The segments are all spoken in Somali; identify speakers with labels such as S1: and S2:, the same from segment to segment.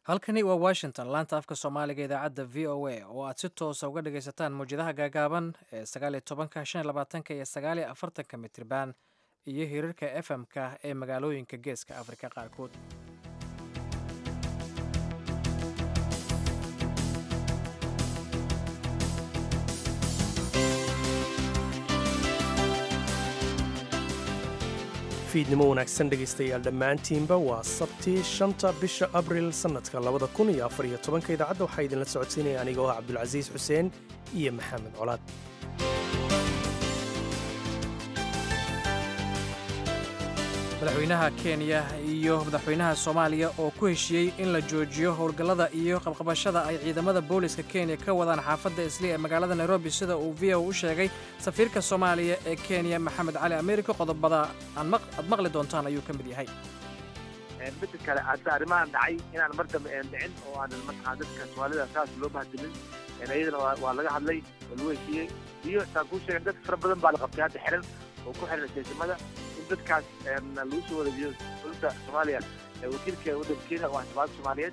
S1: halkani waa washington laanta afka soomaaliga idaacadda v o a oo aad si toosa uga dhagaysataan mawjadaha gaagaaban ee sagaaliyo tobanka shan iyo labaatanka iyo sagaaliyo afartanka mitriban iyo hirarka f m-ka ee magaalooyinka geeska afrika qaarkood
S2: fiidnimo wanaagsan dhegaystayaal dhammaantiinba waa sabtii shanta bisha abril sannadka labada kun iyo afar iyo tobanka idaacadda waxaa idinla socodsiinaya anigoo ah cabdulcasiis xuseen iyo maxamed colaad
S1: madaxweynaha kenya iyo madaxweynaha soomaaliya oo ku heshiiyey in la joojiyo howlgallada iyo qabqabashada ay ciidamada booliska kenya ka wadaan xaafadda isli ee magaalada nairobi sida uu v o u sheegay safiirka soomaaliya ee kenya maxamed cali amerika qodobada aad maqli doontaan ayuu ka mid yahay
S3: midda kale hadda arrimahan dhacay inaan mar dambe een dhicin oo aanan markaa dadka soomaalida saas loo bahdimin iyadana waa laga hadlay oo lagu heshiiyey iyo saan kuu sheegan dad fara badan baa la qabtay hadda xiran oo ku xiran seesimada in dadkaas lagu soo wareejiyo dowladda soomaaliya ee wakiilka waddanka kenya waa shabaabda soomaaliyeed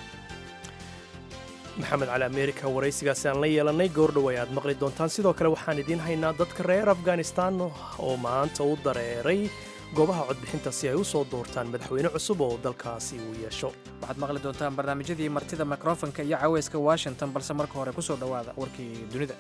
S2: maxamed cali amerika waraysigaasi aan la yeelannay goordhow ay aad maqli doontaan sidoo kale waxaan idiin haynaa dadka reer afghanistan oo maanta u dareeray goobaha codbixinta si ay u soo doortaan madaxweyne cusub oo dalkaasi uu yeesho
S1: waxaad maqli doontaan barnaamijyadii martida mikrofonka iyo caweyska washington balse marka hore ku soo dhowaada warkii dunida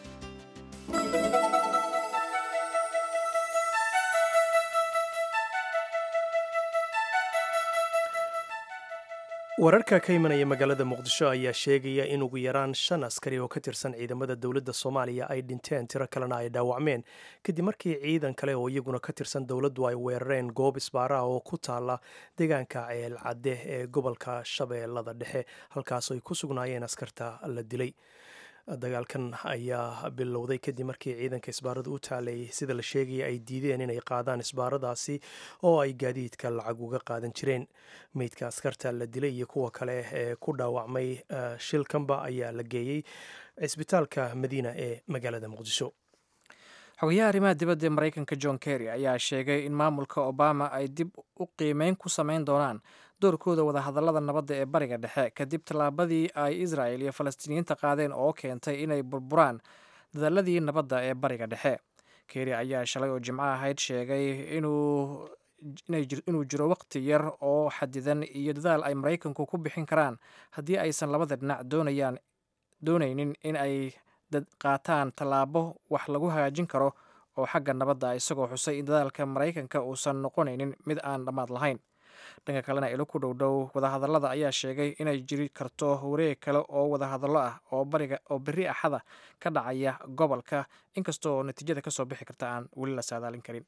S2: wararka ka imanaya magaalada muqdisho ayaa sheegaya in ugu yaraan shan askari oo ka tirsan ciidamada dowladda soomaaliya ay dhinteen tiro kalena ay dhaawacmeen kadib markii ciidan kale oo iyaguna ka tirsan dowladdu ay weerareen goob isbaara oo ku taala deegaanka ceel cadde ee gobolka shabeellada dhexe halkaas ay ku sugnaayeen askarta la dilay dagaalkan ayaa bilowday kadib markii ciidanka isbaarada u taalay sida la sheegaya ay diideen inay qaadaan isbaaradaasi oo ay gaadiidka lacag uga qaadan jireen meydka askarta la dilay iyo kuwa kale ee ku dhaawacmay shilkanba ayaa la geeyey cisbitaalka madiina ee magaalada muqdisho
S1: xogayaha arrimaha dibadda ee maraykanka john kerry ayaa sheegay in maamulka obama ay dib u qiimeyn ku samayn doonaan doorkooda wadahadallada nabadda ee bariga dhexe kadib tallaabadii ay israel iyo falastiiniyiinta qaadeen oo keentay inay burburaan dadaaladii nabadda ee bariga dhexe kerry ayaa shalay oo jimco ahayd sheegay inuu jiro waqti yar oo xadidan iyo dadaal ay maraykanku ku bixin karaan haddii aysan labada dhinac doonayaan doonaynin in ay qaataan tallaabo wax lagu hagaajin karo oo xagga nabadda isagoo xusay in dadaalka maraykanka uusan noqonaynin mid aan dhammaad lahayn dhanka kalena ilo ku dhowdhow wadahadallada ayaa sheegay inay jiri karto wareeg kale oo wadahadallo ah oo bariga oo berri axada ka dhacaya gobolka inkastoo natiijada kasoo bixi karta aan weli la saadaalin karin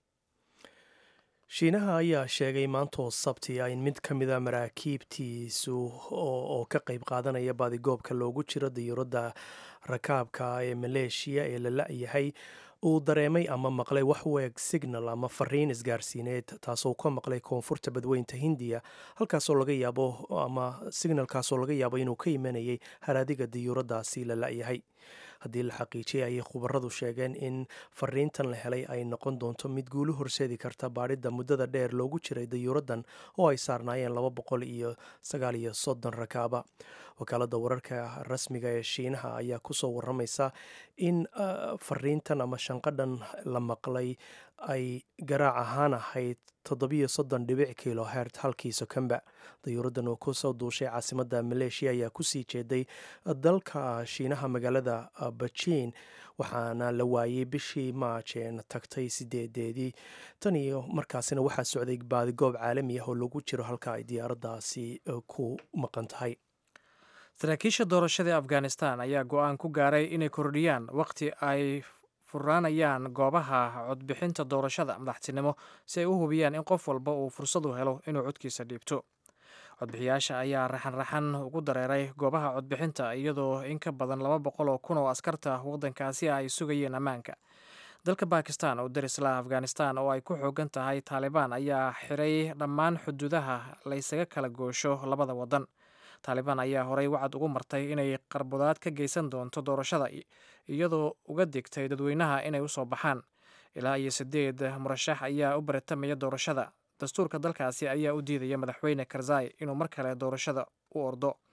S2: shiinaha ayaa sheegay maantoo sabtiya in mid ka mida maraakiibtiisu oo ka qayb qaadanaya baadigoobka loogu jiro diyuuradda rakaabka ee maleeshiya ee la la-yahay uu dareemay ama maqlay wax weeg signal ama fariin isgaarsiineed taasoo ka maqlay koonfurta badweynta hindiya halkaasoo laga yaabo ama signalkaasoo laga yaabo inuu ka imanayay haraadiga diyuuraddaasi la la-yahay haddii la xaqiijiyay ayay khubaradu sheegeen in fariintan la helay ay noqon doonto mid guulu horseedi karta baadhidda muddada dheer loogu jiray diyuuraddan oo ay saarnaayeen laba boqol iyo sagaal iyo soddon rakaaba wakaaladda wararka rasmiga ee shiinaha ayaa kusoo waramaysa in fariintan ama shanqadhan la maqlay ay garaac ahaan ahayd toddobiyo soddon dhibic kilo hert halkii sokamba dayuuraddan oo kusoo duushay caasimadda maleeshiya ayaa kusii jeeday dalka shiinaha magaalada bajiin waxaana la waayey bishii maajeen tagtay sideedeedii tan iyo markaasina waxaa socday baadigoob caalami ah oo lagu jiro halka ay diyaaraddaasi ku maqan tahay
S1: saraakiisha doorashada ee afghanistan ayaa go-aan ku gaaray inay kordhiyaan waqti ay furaanayaan goobaha codbixinta doorashada madaxtinimo si ay u hubiyaan in qof walba uu fursadu helo inuu codkiisa dhiibto codbixiyaasha ayaa raxan-raxan ugu dareeray goobaha codbixinta iyadoo in ka badan laba boqol oo kun oo askarta waddankaasi ay sugayeen ammaanka dalka bakistan oo darisla afghanistan oo ay ku xoogan tahay taalibaan ayaa xiray dhammaan xuduudaha laysaga kala goosho labada waddan taalibaan ayaa horey wacad ugu martay inay qarbudaad ka geysan doonto doorashada iyadoo uga digtay dadweynaha inay usoo baxaan ilaa iyo sideed murashax ayaa u baratamaya doorashada dastuurka dalkaasi ayaa u diidaya madaxweyne karzai inuu mar kale doorashada u ordo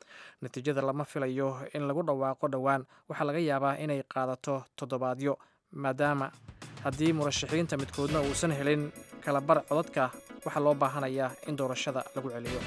S1: natiijada lama filayo in lagu dhawaaqo dhowaan waxaa laga yaabaa inay qaadato toddobaadyo maadaama haddii murashaxiinta midkoodna uusan helin kalabar codadka waxaa loo baahanayaa in doorashada lagu celiyo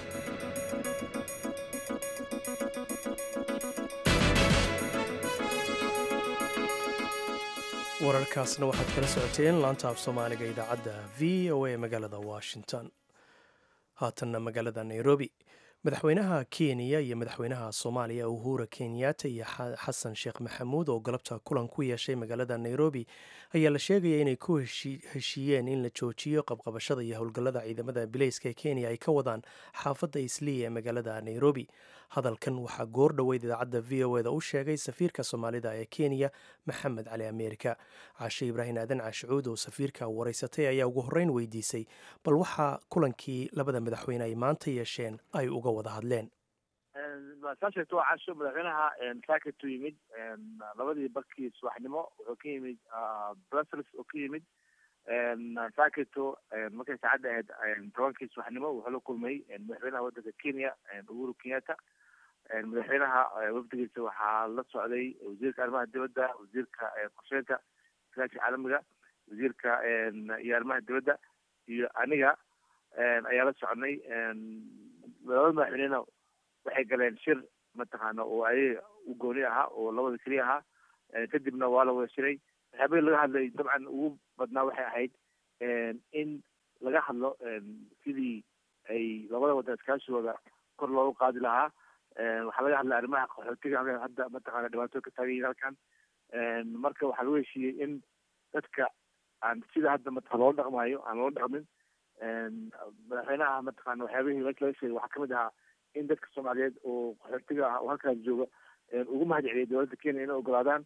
S2: wararkaasna waxaad kala socoteen laanta af soomaaliga idaacadda v o a magaalada washington haatanna magaalada nairobi madaxweynaha kenya iyo madaxweynaha soomaaliya uhura kenyatta iyo xasan sheekh maxamuud oo galabta kulan ku yeeshay magaalada nairobi ayaa la sheegaya inay ku heshiiyeen in la joojiyo qabqabashada iyo howlgallada ciidamada bileyska ee kenya ay ka wadaan xaafadda islii ee magaalada nairobi hadalkan waxaa goor dhoweyd idaacadda v o eda u sheegay safiirka soomaalida ee kenya maxamed cali ameerika caashe ibraahim aadan caashicuud oo safiirka waraysatay ayaa ugu horreyn weydiisay bal waxaa kulankii labada madaxweyne ay maanta yeesheen ay uga wada hadleen
S3: saa sheegto waa casho madaxweynaha saakatu yimid labadii barkii subaxnimo wuxuu ka yimid brussels oo ka yimid saakito markay saacadda ahayd tobankii subaxnimo wuxuu la kulmay madaxweynaha waddanka kenya uhuru kenyatta madaxweynaha wafdigiisa waxaa la socday wasiirka arrimaha dibadda wasiirka qorsheynta iskaashiga caalamiga wasiirka iyo arrimaha dibadda iyo aniga ayaa la soconay labada madaxweynena waxay galeen shir mataqaana oo ayaga u gooni ahaa oo labada keliya ahaa kadibna waa la wada shiray waxyaabahii laga hadlay dabcan ugu badnaa waxay ahayd in laga hadlo sidii ay labada waddan iskaashigooda kor loogu qaadi lahaa waxaa laga hadlay arrimaha qaxootiga hadda mataqaana dhibaato ka taagan yihin halkan marka waxaa lagu heshiiyey in dadka aan sida hadda mataa loola dhaqmayo aan loola dhaqmin madaxweynaha mataqaana waxyaabihii meesha laga sheegay waxaa kamid ahaa in dadka soomaaliyeed oo qaxootiga ah oo halkaas jooga ugu mahad celiyay dowladda kenya inay ogolaadaan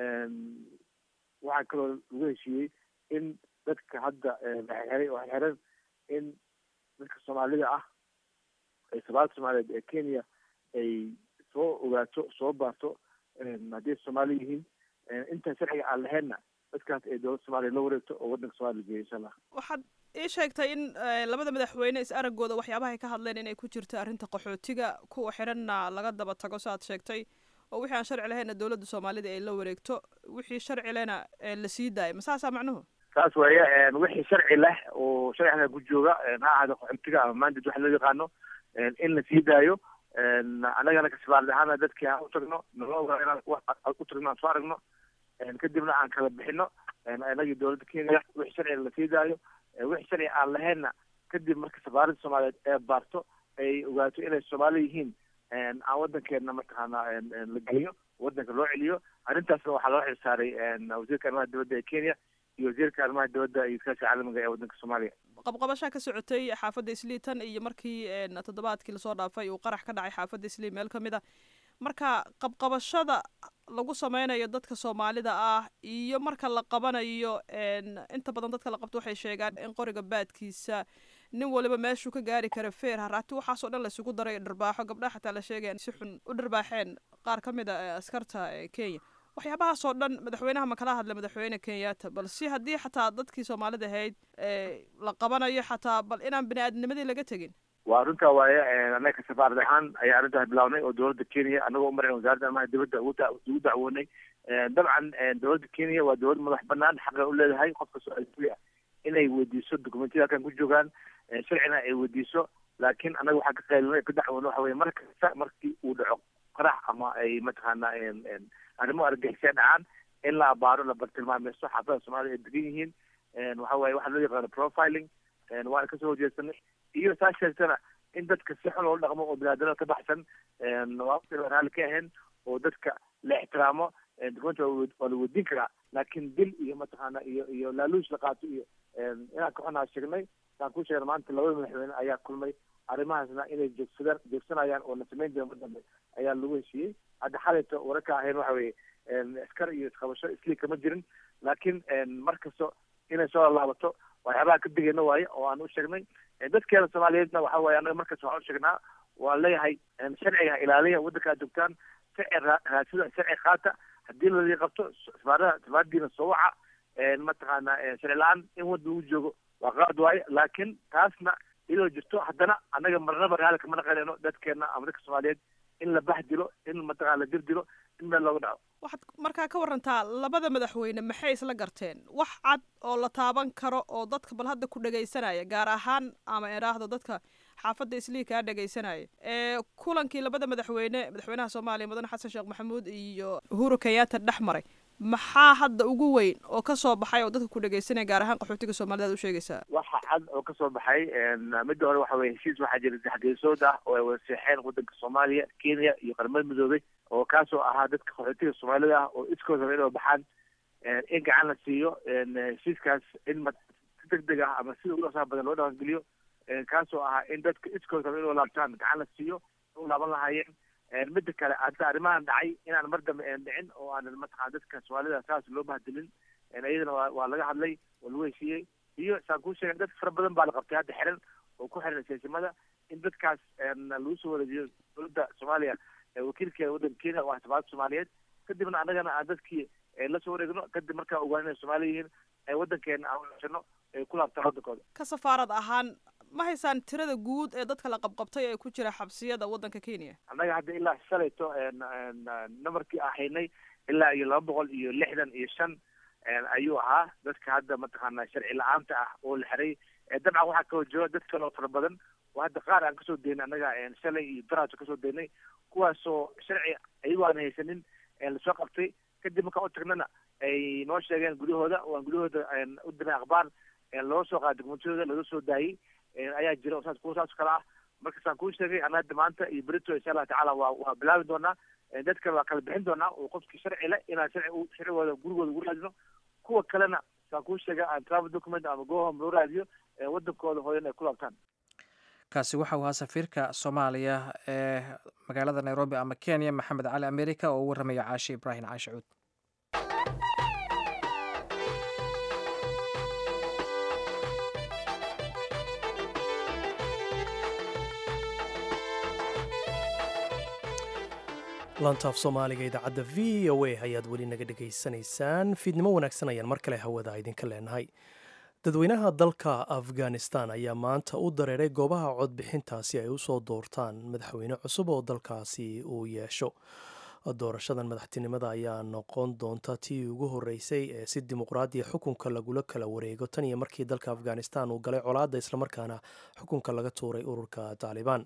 S3: waxaa kaloo lagu heshiiyey in dadka hadda laxeray oo xeran in dadka soomaalida ah ee sabaalka soomaaliyeed ee kenya ay soo ogaato soo baarto haddii soomaali yihiin inta sharciga aan lahaynna dadkaas ay dowladda soomaliya la wareegto oo waddanka soomaliya geeyo insha allah
S4: waxaad ii sheegtay in labada madaxweyne is araggooda waxyaabaha ay ka hadleen inay ku jirto arrinta qaxootiga kuwa xiranna laga daba tago saaad sheegtay oo wixii aan sharci lahaynna dowladda soomaalida ay la wareegto wixii sharci lehna la sii daayo ma saasaa macnuhu
S3: saas weeye wixii sharci leh oo sharciga ku jooga ha ahaado qaxootiga ama mandate waxa loo yaqaano in la sii daayo annagana kasbaardi ahaana dadkii aan u tagno nala ogaa inaan u tagno aan soo aragno kadibna aan kala bixino inagii dowladda kenya wixii sharciga la sii daayo wixii sharci aan lahaynna kadib marka safaarada soomaaliyeed ee baarto ay ogaato inay soomaali yihiin aan waddankeena mataqaana la geliyo waddanka loo celiyo arrintaasna waxaa loo xilsaaray wasiirka arrimaha dibadda ee kenya iyo wasiirka arrimaha dibadda iyo iskaashiga caalamiga ee waddanka soomaaliya
S4: qabqabashaa ka socotay xaafadda islii tan iyo markii toddobaadkii lasoo dhaafay uu qarax ka dhacay xaafadda islii meel ka mid a marka qabqabashada lagu sameynayo dadka soomaalida ah iyo marka la qabanayo inta badan dadka la qabto waxay sheegaan in qoriga baadkiisa nin waliba meeshuu ka gaari kara feer haraati waxaasoo dhan laysugu daray dharbaaxo gabdhaha xataa la sheegaya si xun u dharbaaxeen qaar ka mid a askarta kenya waxyaabahaasoo dhan madaxweynaha ma kala hadla madaxweyne kenyatta bal si haddii xataa dadkii soomaalida ahayd la qabanayo xataa bal inaan bini aadamnimadii laga tegin
S3: waa runtaa waaye annaga safaarad ahaan ayaa arrintaas bilawnay oo dowladda kenya anagoo umaran wasaaradda arrimaha dibadda ugu dacwoonay dabcan dowladda kenya waa dowlad madax banaan xaqa u leedahay qofka so-aali ah inay weydiiso dokumentiyada halkan ku joogaan sharcina ay weydiiso laakiin annaga waxaa ka qaylinay ka dacwoono waxa weye mar kasta markii uu dhaco qarax ama ay mataqaana arrimo argagixisya dhacaan in la abaaro la bartilmaameysto xaafada soomaalida ay degan yihiin waxa waaye waxa loo yaqaano profiling waana kasoo horjeesanay iyo saa sheegtana in dadka si xun loola dhaqmo oo binaadamada ka baxsan waa raalli ka ahayn oo dadka la ixtiraamo dokumenta waa la weydiin karaa laakiin dil iyo mataqaana iyo iyo laaluush la qaato iyo inaan ka xunaa sheegnay saan ku sheegna maanta labada madaxweyne ayaa kulmay arrimahaasna inay joogsadaan joogsanayaan oo la samayn doona mar dambe ayaa lagu heshiiyey hadda xalayto wararka ahayn waxa weeye askar iyo isqabasho islii kama jirin laakiin mar kasto inay soo laalaabato waxyaabaha ka digayna waaye oo aan u sheegnay dadkeena soomaaliyeedna waxa waaye annaga markas waxaan u sheegnaa waan leeyahay sharciga ilaaliya waddanka ad joogtaan sharci raasida sharci qaata haddii ladii qabto safaarada safaaradiina soo waca mataqaana sharci la-aan in wadda lagu joogo waa qaad waaye laakiin taasna iyadoo jirto haddana annaga marnaba raali kama naqanayno dadkeena ama dadka soomaaliyeed in la bahdilo in mataqana la dirdilo in meel looga dhaco
S4: waxaad markaa ka warantaa labada madaxweyne maxay isla garteen wax cad oo la taaban karo oo dadka bal hadda ku dhegaysanaya gaar ahaan ama idhaahdo dadka xaafadda islii kaa dhegaysanaya ee kulankii labada madaxweyne madaxweynaha soomaaliya mudane xasan sheekh maxamuud iyo uhuru kenyatta dhex maray maxaa hadda ugu weyn oo ka soo baxay oo dadka ku dhegaysanaya gaar ahaan qaxootiga soomaalida ad u sheegaysaa
S3: waxa cad oo kasoo baxay midda hore waxa weye heshiis waxaa jira saxgeesood ah oo ay wada seexeen wadanka soomaaliya kenya iyo qaramada midoobay oo kaasoo ahaa dadka qaxootiga soomaalida ah oo iskood raba inay baxaan in gacan la siiyo heshiiskaas in si deg deg ah ama sida ugu dhaqsaha badan loo dhaqangeliyo kaasoo ahaa in dadka iskood raba inay laabtaan gacan la siiyo u laaban lahaayeen midda kale hadda arrimahan dhacay inaan mar dambe dhicin oo aanan mataqana dadka soomaalida saas loo bahdilin iyadana waa waa laga hadlay waa lagu heshiiyey iyo saan kuu sheegay dad fara badan baa la qabtay hadda xiran oo ku xiran siyaasimada in dadkaas lagu soo wareejiyo dowladda soomaaliya wakiilkeeda waddanka kenya oo ah safaarada soomaaliyeed kadibna annagana aan dadkii la soo wareegno kadib markaa ogaan inay soomaali yihiin waddankeena aan wanaagsanno ay ku laabtaan waddankooda
S4: ka safaarad ahaan ma haysaan tirada guud ee dadka la qabqabtay ee ku jira xabsiyada waddanka kenya
S3: annaga hadda ilaa shalayto namarkii aan haynay ilaa iyo laba boqol iyo lixdan iyo shan ayuu ahaa dadka hadda mataqaana sharci la-aanta ah oo la xiray dabcan waxaa kaloo jooga dad kale oo fara badan oo hadda qaar aan kasoo daynay annaga shalay iyo daraato kasoo daynay kuwaasoo sharci ayagoo aan haysanin lasoo qabtay kadib markaan u tagnana ay noo sheegeen gudahooda waan gudahooda u dirnay akhbaar loo soo qaaday dokumentiyadooda laga soo daayey ayaa jira oo saas kuwa saas kale ah marka saan kuu sheegay annaga maanta iyo berito insha allah tacaala waa waa bilaabi doonaa dadkan waa kala bixin doonaa oo qofkii sharci le inaan sharci sharcigooda gurigooda ugu raadino kuwa kalena saan kuu sheegay aan travel document ama gohom loo raadiyo waddankooda hooyan ay ku laabtaan
S1: kaasi waxa uu ahaa safiirka soomaaliya ee magaalada nairobi ama kenya maxamed cali america oo u warramaya caashi ibraahim caashi cuud
S2: lantaaf soomaaliga idaacadda v o a ayaad weli naga dhegaysanaysaan fiidnimo wanaagsan ayaan mar kale hawada idinka leenahay dadweynaha dalka afghanistan ayaa maanta u dareeray goobaha codbixinta si ay usoo doortaan madaxweyne cusub oo dalkaasi uu yeesho doorashadan madaxtinimada ayaa noqon doonta tii ugu horeysay ee si dimuqraadiya xukunka lagula kala wareego tan iyo markii dalka afghanistan uu galay colaadda islamarkaana xukunka laga tuuray ururka taalibaan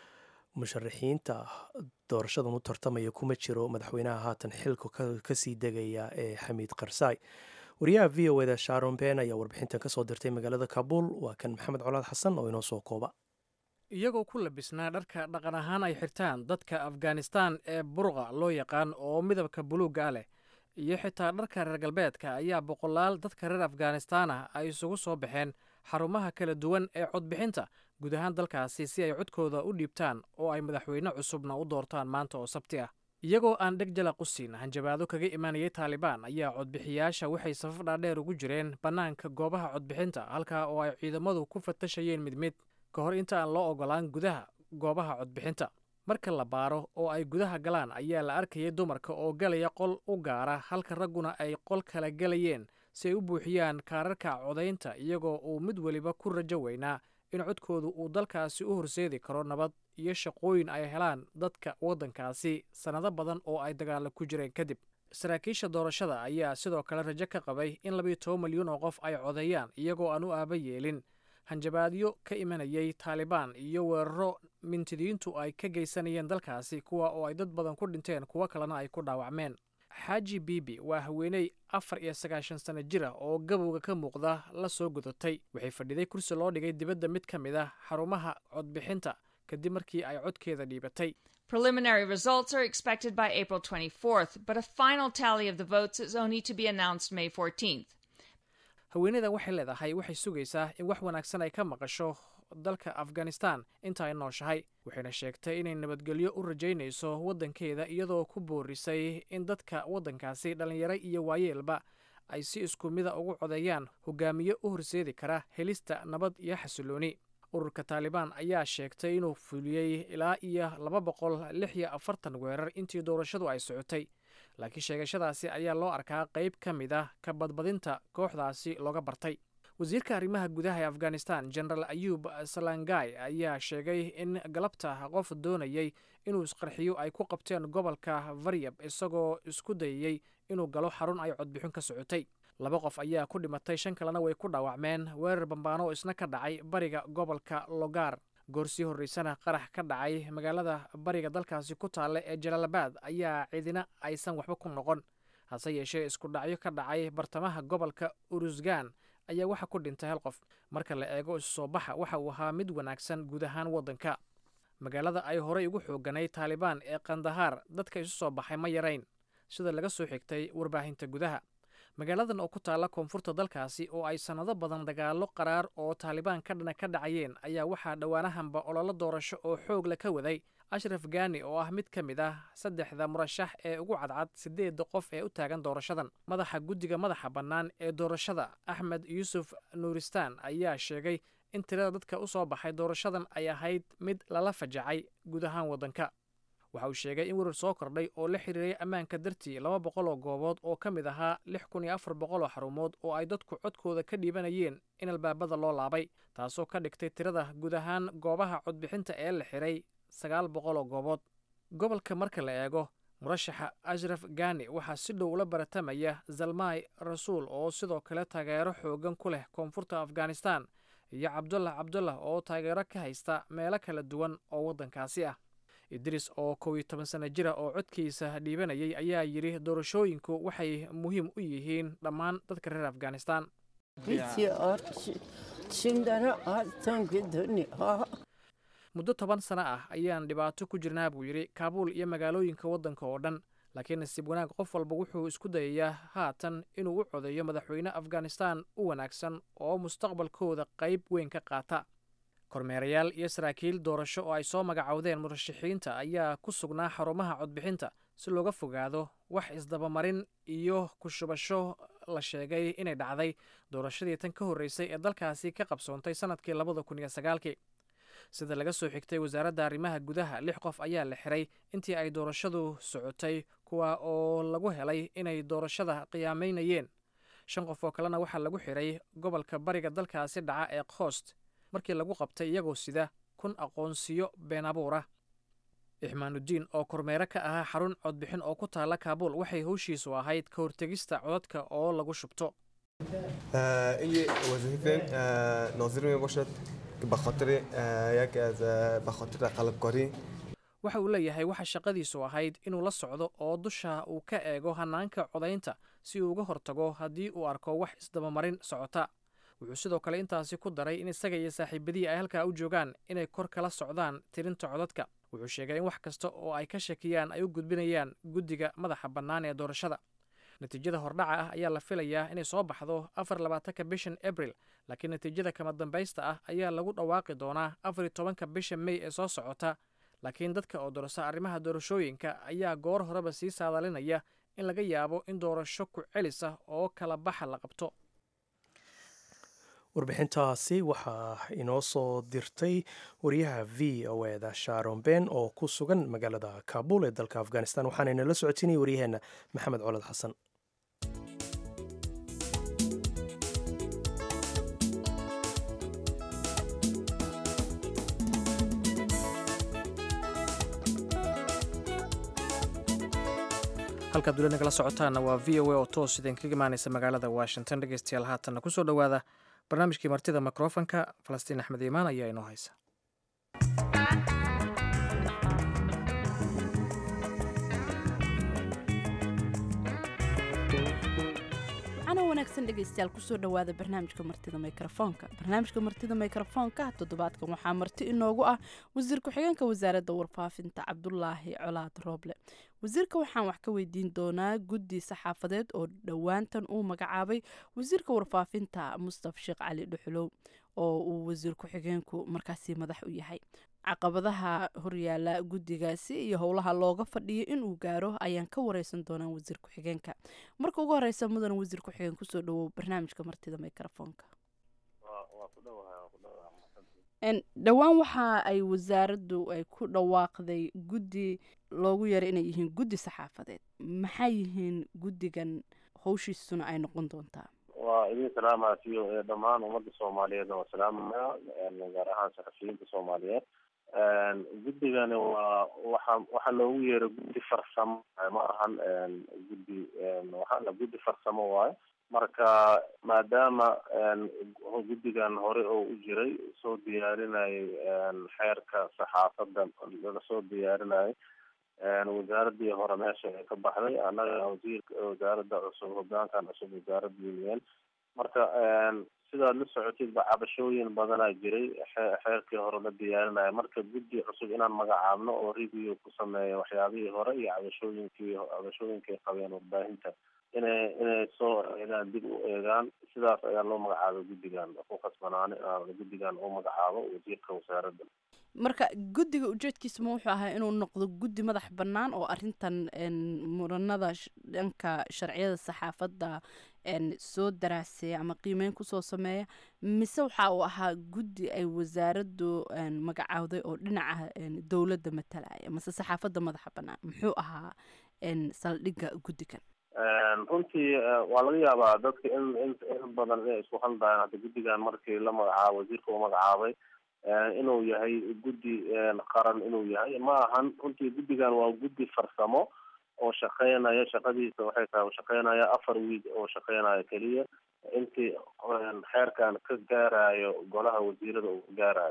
S2: musharaxiinta doorashadan u tartamaya kuma jiro madaxweynaha haatan xilka kasii degaya ee xamiid karsaay wariyaha v o eda sharon ben ayaa warbixintan kasoo dirtay magaalada kabuul waa kan maxamed colaad xasan oo inoo soo kooba
S1: iyagoo ku labisnaa dharka dhaqan ahaan ay xirtaan dadka afghanistan ee burqa loo yaqaan oo midabka buluugga leh iyo xitaa dharka reer galbeedka ayaa boqolaal dadka reer afghanistan ah ay isugu soo baxeen xarumaha kala duwan ee codbixinta guud ahaan dalkaasi si ay codkooda u dhiibtaan oo ay madaxweyne cusubna u doortaan maanta oo sabti ah iyagoo aan dheg jala qusin hanjabaado kaga imaanayay taalibaan ayaa codbixiyaasha waxay safaf dhaadheer ugu jireen bannaanka goobaha codbixinta halkaa oo ay ciidamadu ku fatashayeen mid mid ka hor inta aan loo ogolaan gudaha goobaha codbixinta marka la baaro oo ay gudaha galaan ayaa la arkayay dumarka oo galaya qol u gaara halka ragguna ay qol kala gelayeen si ay u buuxiyaan kaararka codaynta iyagoo uu mid weliba ku rajo weynaa in codkoodu uu dalkaasi u horseedi karo nabad iyo shaqooyin ay helaan dadka waddankaasi sannado badan oo ay dagaalo ku jireen kadib saraakiisha doorashada ayaa sidoo kale rajo ka qabay in labiyo toban milyuun oo qof ay codeeyaan iyagoo aan u aaba yeelin hanjabaadyo ka imanayay taalibaan iyo weeraro mintidiintu ay ka geysanayeen dalkaasi kuwa oo ay dad badan ku dhinteen kuwo kalena ay ku dhaawacmeen xaaji bibi waa haweeney afar iyo sagaashan sano jir ah oo gabowga ka muuqda la soo gudatay waxay fadhiday kursi loo dhigay dibadda mid ka mid ah xarumaha codbixinta kadib markii ay codkeeda dhiibatay
S5: Preliminary results are expected by April 24th, but a final tally of the votes is only to be announced May 14th.
S1: haweeneydan waxay leedahay waxay sugaysaa in wax wanaagsan ay ka maqasho dalka afghanistan inta ay nooshahay waxayna sheegtay inay nabadgelyo u rajaynayso waddankeeda iyadoo ku boorisay in dadka waddankaasi dhallinyaro iyo waayeelba ay si isku mida ugu codeeyaan hogaamiye u horseedi kara helista nabad iyo xasilooni ururka taalibaan ayaa sheegtay inuu fuliyey ilaa iyo laba boqol lix iyo afartan weerar intii doorashadu ay socotay laakiin sheegashadaasi ayaa loo arkaa qayb ka mid ah ka badbadinta kooxdaasi looga bartay wasiirka arrimaha gudaha ee afghanistan generaal ayub salangai ayaa sheegay in galabta qof doonayey inuu isqarxiyo ay ku qabteen gobolka varyab isagoo isku dayayey inuu galo xarun ay codbixin ka socotay laba qof ayaa ku dhimatay shan kalena way ku dhaawacmeen weerar bambaano oo isna ka dhacay bariga gobolka logar goor sii horreysana qarax ka dhacay magaalada bariga dalkaasi ku taalla ee jalaalabad ayaa cidina aysan waxba ku noqon hase yeeshee isku dhacyo ka dhacay bartamaha gobolka urusgan ayaa waxa ku dhintay hal qof marka la eego isu soo baxa waxa uu ahaa mid wanaagsan guud ahaan waddanka magaalada ay horey ugu xooganay taalibaan ee kandahaar dadka isu soo baxay ma yarayn sida laga soo xigtay warbaahinta gudaha magaaladan oo ku taalla koonfurta dalkaasi oo ay sannado badan dagaallo qaraar oo taalibaan ka dhana ka dhacayeen ayaa waxaa dhowaanahanba ololo doorasho oo xoog la ka waday ashraf gani oo ah mid ka mid ah saddexda murashax ee ugu cadcad siddeedda qof ee u taagan doorashadan madaxa guddiga madaxa bannaan ee doorashada axmed yuusuf nuuristaan ayaa sheegay in tirada dadka u soo baxay doorashadan ay ahayd mid lala fajacay guud ahaan waddanka waxa uu sheegay in werar soo kordhay oo la xiriiray ammaanka dartii laba boqol oo goobood oo ka mid ahaa lix kun iyo afar boqol oo xarumood oo ay dadku codkooda ka dhiibanayeen in albaabada loo laabay taasoo ka dhigtay tirada guud ahaan goobaha codbixinta ee la xiray sagaal boqol oo goobood gobolka marka la eego murashaxa ashraf gani waxaa si dhow ula baratamaya zalmai rasuul oo sidoo kale taageero xoogan ku leh koonfurta afghanistan iyo cabdullah cabdullah oo taageero ka haysta meelo kala duwan oo waddankaasi ah idris oo kow iyo toban sana jira oo codkiisa dhiibanayay ayaa yidhi doorashooyinku waxay muhiim u yihiin dhammaan dadka reer afghanistan muddo toban sano ah ayaan dhibaato ku jirnaa buu yidhi kaabuul iyo magaalooyinka waddanka oo dhan laakiin nasiib wanaag qof walba wuxuu isku dayayaa haatan inuu u codeeyo madaxweyne afghanistan u wanaagsan oo mustaqbalkooda qayb weyn ka qaata kormeerayaal iyo saraakiil doorasho oo ay soo magacowdeen murashaxiinta ayaa ku sugnaa xarumaha codbixinta si looga fogaado wax isdabamarin iyo ku shubasho la sheegay inay dhacday doorashadii tan ka horreysay ee dalkaasi ka qabsoontay sannadkii labada kun iyo sagaalkii sida laga soo xigtay wasaaradda arrimaha gudaha lix qof ayaa la xiray intii ay doorashadu socotay kuwa oo lagu helay inay doorashada qiyaamaynayeen shan qof oo kalena waxaa lagu xiray gobolka bariga dalkaasi dhaca ee khost markii lagu qabtay iyagoo sida kun aqoonsiyo been abuur ah ixmaanudiin oo kormeere ka ahaa xarun codbixin oo ku taalla kaabuul waxay howshiisu ahayd ka hortegista codadka oo lagu shubto
S6: این وظیفه ناظر می باشد که به خاطر یک از به خاطر قلبکاری
S1: waxa uu leeyahay waxa shaqadiisu ahayd inuu la socdo oo dusha uu ka eego hanaanka codaynta si uu uga hortago haddii uu arko wax isdabamarin socota wuxuu sidoo kale intaasi ku daray in isaga iyo saaxiibadii ay halkaa u joogaan inay kor kala socdaan tirinta codadka wuxuu sheegay in wax kasta oo ay ka shakiyaan ay u gudbinayaan guddiga madaxa bannaan ee doorashada natiijada hordhaca ah ayaa la filayaa inay soo baxdo afar labaatanka bishan abril laakiin natiijada kama dambaysta ah ayaa lagu dhawaaqi doonaa afar iyo tobanka bisha mey ee soo socota laakiin dadka oo dorasa arrimaha doorashooyinka ayaa goor horeba sii saadalinaya in laga yaabo in doorasho ku celis ah oo kala baxa la qabto
S2: warbixintaasi waxaa inoo soo dirtay wariyaha v o eda sharon ben oo ku sugan magaalada kaabul ee dalka afghanistan waxaana inala socotinaya waryaheena maxamed colad xasan
S1: halkaad dula nagala socotaana waa v o a oo toos idinkaga imaanaysa magaalada washington dhegeystayaal haatanna kusoo dhowaada barnaamijkii martida mikrofonka falastiin axmed iimaan ayaa inoo haysa
S7: waxaana wanaagsan dhegaystayaal kusoo dhowaada barnaamijka martida mikrofoonka barnaamijka martida mikrofoonka toddobaadkan waxaa marti inoogu ah wasiir ku-xigeenka wasaaradda warfaafinta cabdulaahi colaad rooble wasiirka waxaan wax ka weydiin doonaa guddi saxaafadeed oo dhowaantan uu magacaabay wasiirka warfaafinta mustaf sheekh cali dhuxulow oo uu wasiir ku-xigeenku markaasi madax u yahay caqabadaha horyaala guddigaasi iyo howlaha looga fadhiyo inuu gaaro ayaan ka wareysan doonaa wasiir ku-xigeenka marka ugu horeysa mudan wasiir ku-xigeen kusoo dhawow barnaamijka martida mikrofoonka dhowaan waxa ay wasaaraddu ay ku dhawaaqday guddi loogu yeeray inay yihiin guddi saxaafadeed maxay yihiin guddigan howshiisuna ay noqon doontaa
S8: waa idin salaamaasiyo ee dhammaan ummadda soomaaliyeedna waa salaamaya gaar ahaan saxafiyiinta soomaaliyeed guddigani waa waxa waxaa loogu yeeray guddi farsamo ma ahan guddi waxaana guddi farsamo waayo marka maadaama guddigan hore oo u jiray soo diyaarinayay xeerka saxaafadda laga soo diyaarinayay wasaaradii hore meesha ay ka baxday annaga wasiirka wasaaradda cusub hogaankan cusub wasaaradda union marka sidaad la socotidba cabashooyin badanaa jiray xeerkii hore la diyaarinaya marka guddi cusub inaan magacaabno oo review ku sameeya waxyaabihii hore iyo cabashooyinkii cabashooyinkay qabeen warbaahinta inay inay soo eegaan dib u eegaan sidaas ayaa loo magacaabay guddigan ku khasbanaani guddigan uu magacaabo wasiirka wasaaradda
S7: marka guddiga ujeedkiisa ma wuxuu ahaa inuu noqdo guddi madax bannaan oo arrintan muranada dhanka sharciyada saxaafadda soo daraaseeya ama qiimeyn kusoo sameeya mise waxa uu ahaa guddi ay wasaaraddu magacaawday oo dhinaca dowladda matalaya mase saxaafadda madaxa bannaan muxuu ahaa saldhigga guddigan
S8: runtii waa laga yaabaa dadka in in in badan inay isku khaldayaan hadda guddigan markii la magacaabo wasiirka uu magacaabay inuu yahay guddi qaran inuu yahay ma ahan runtii guddigan waa guddi farsamo oo shaqeynaya shaqadiisa waxay tahay shaqeynaya afar wiig oo shaqeynaya keliya intii xeerkan ka gaarayo golaha wasiirada uu ka gaarayo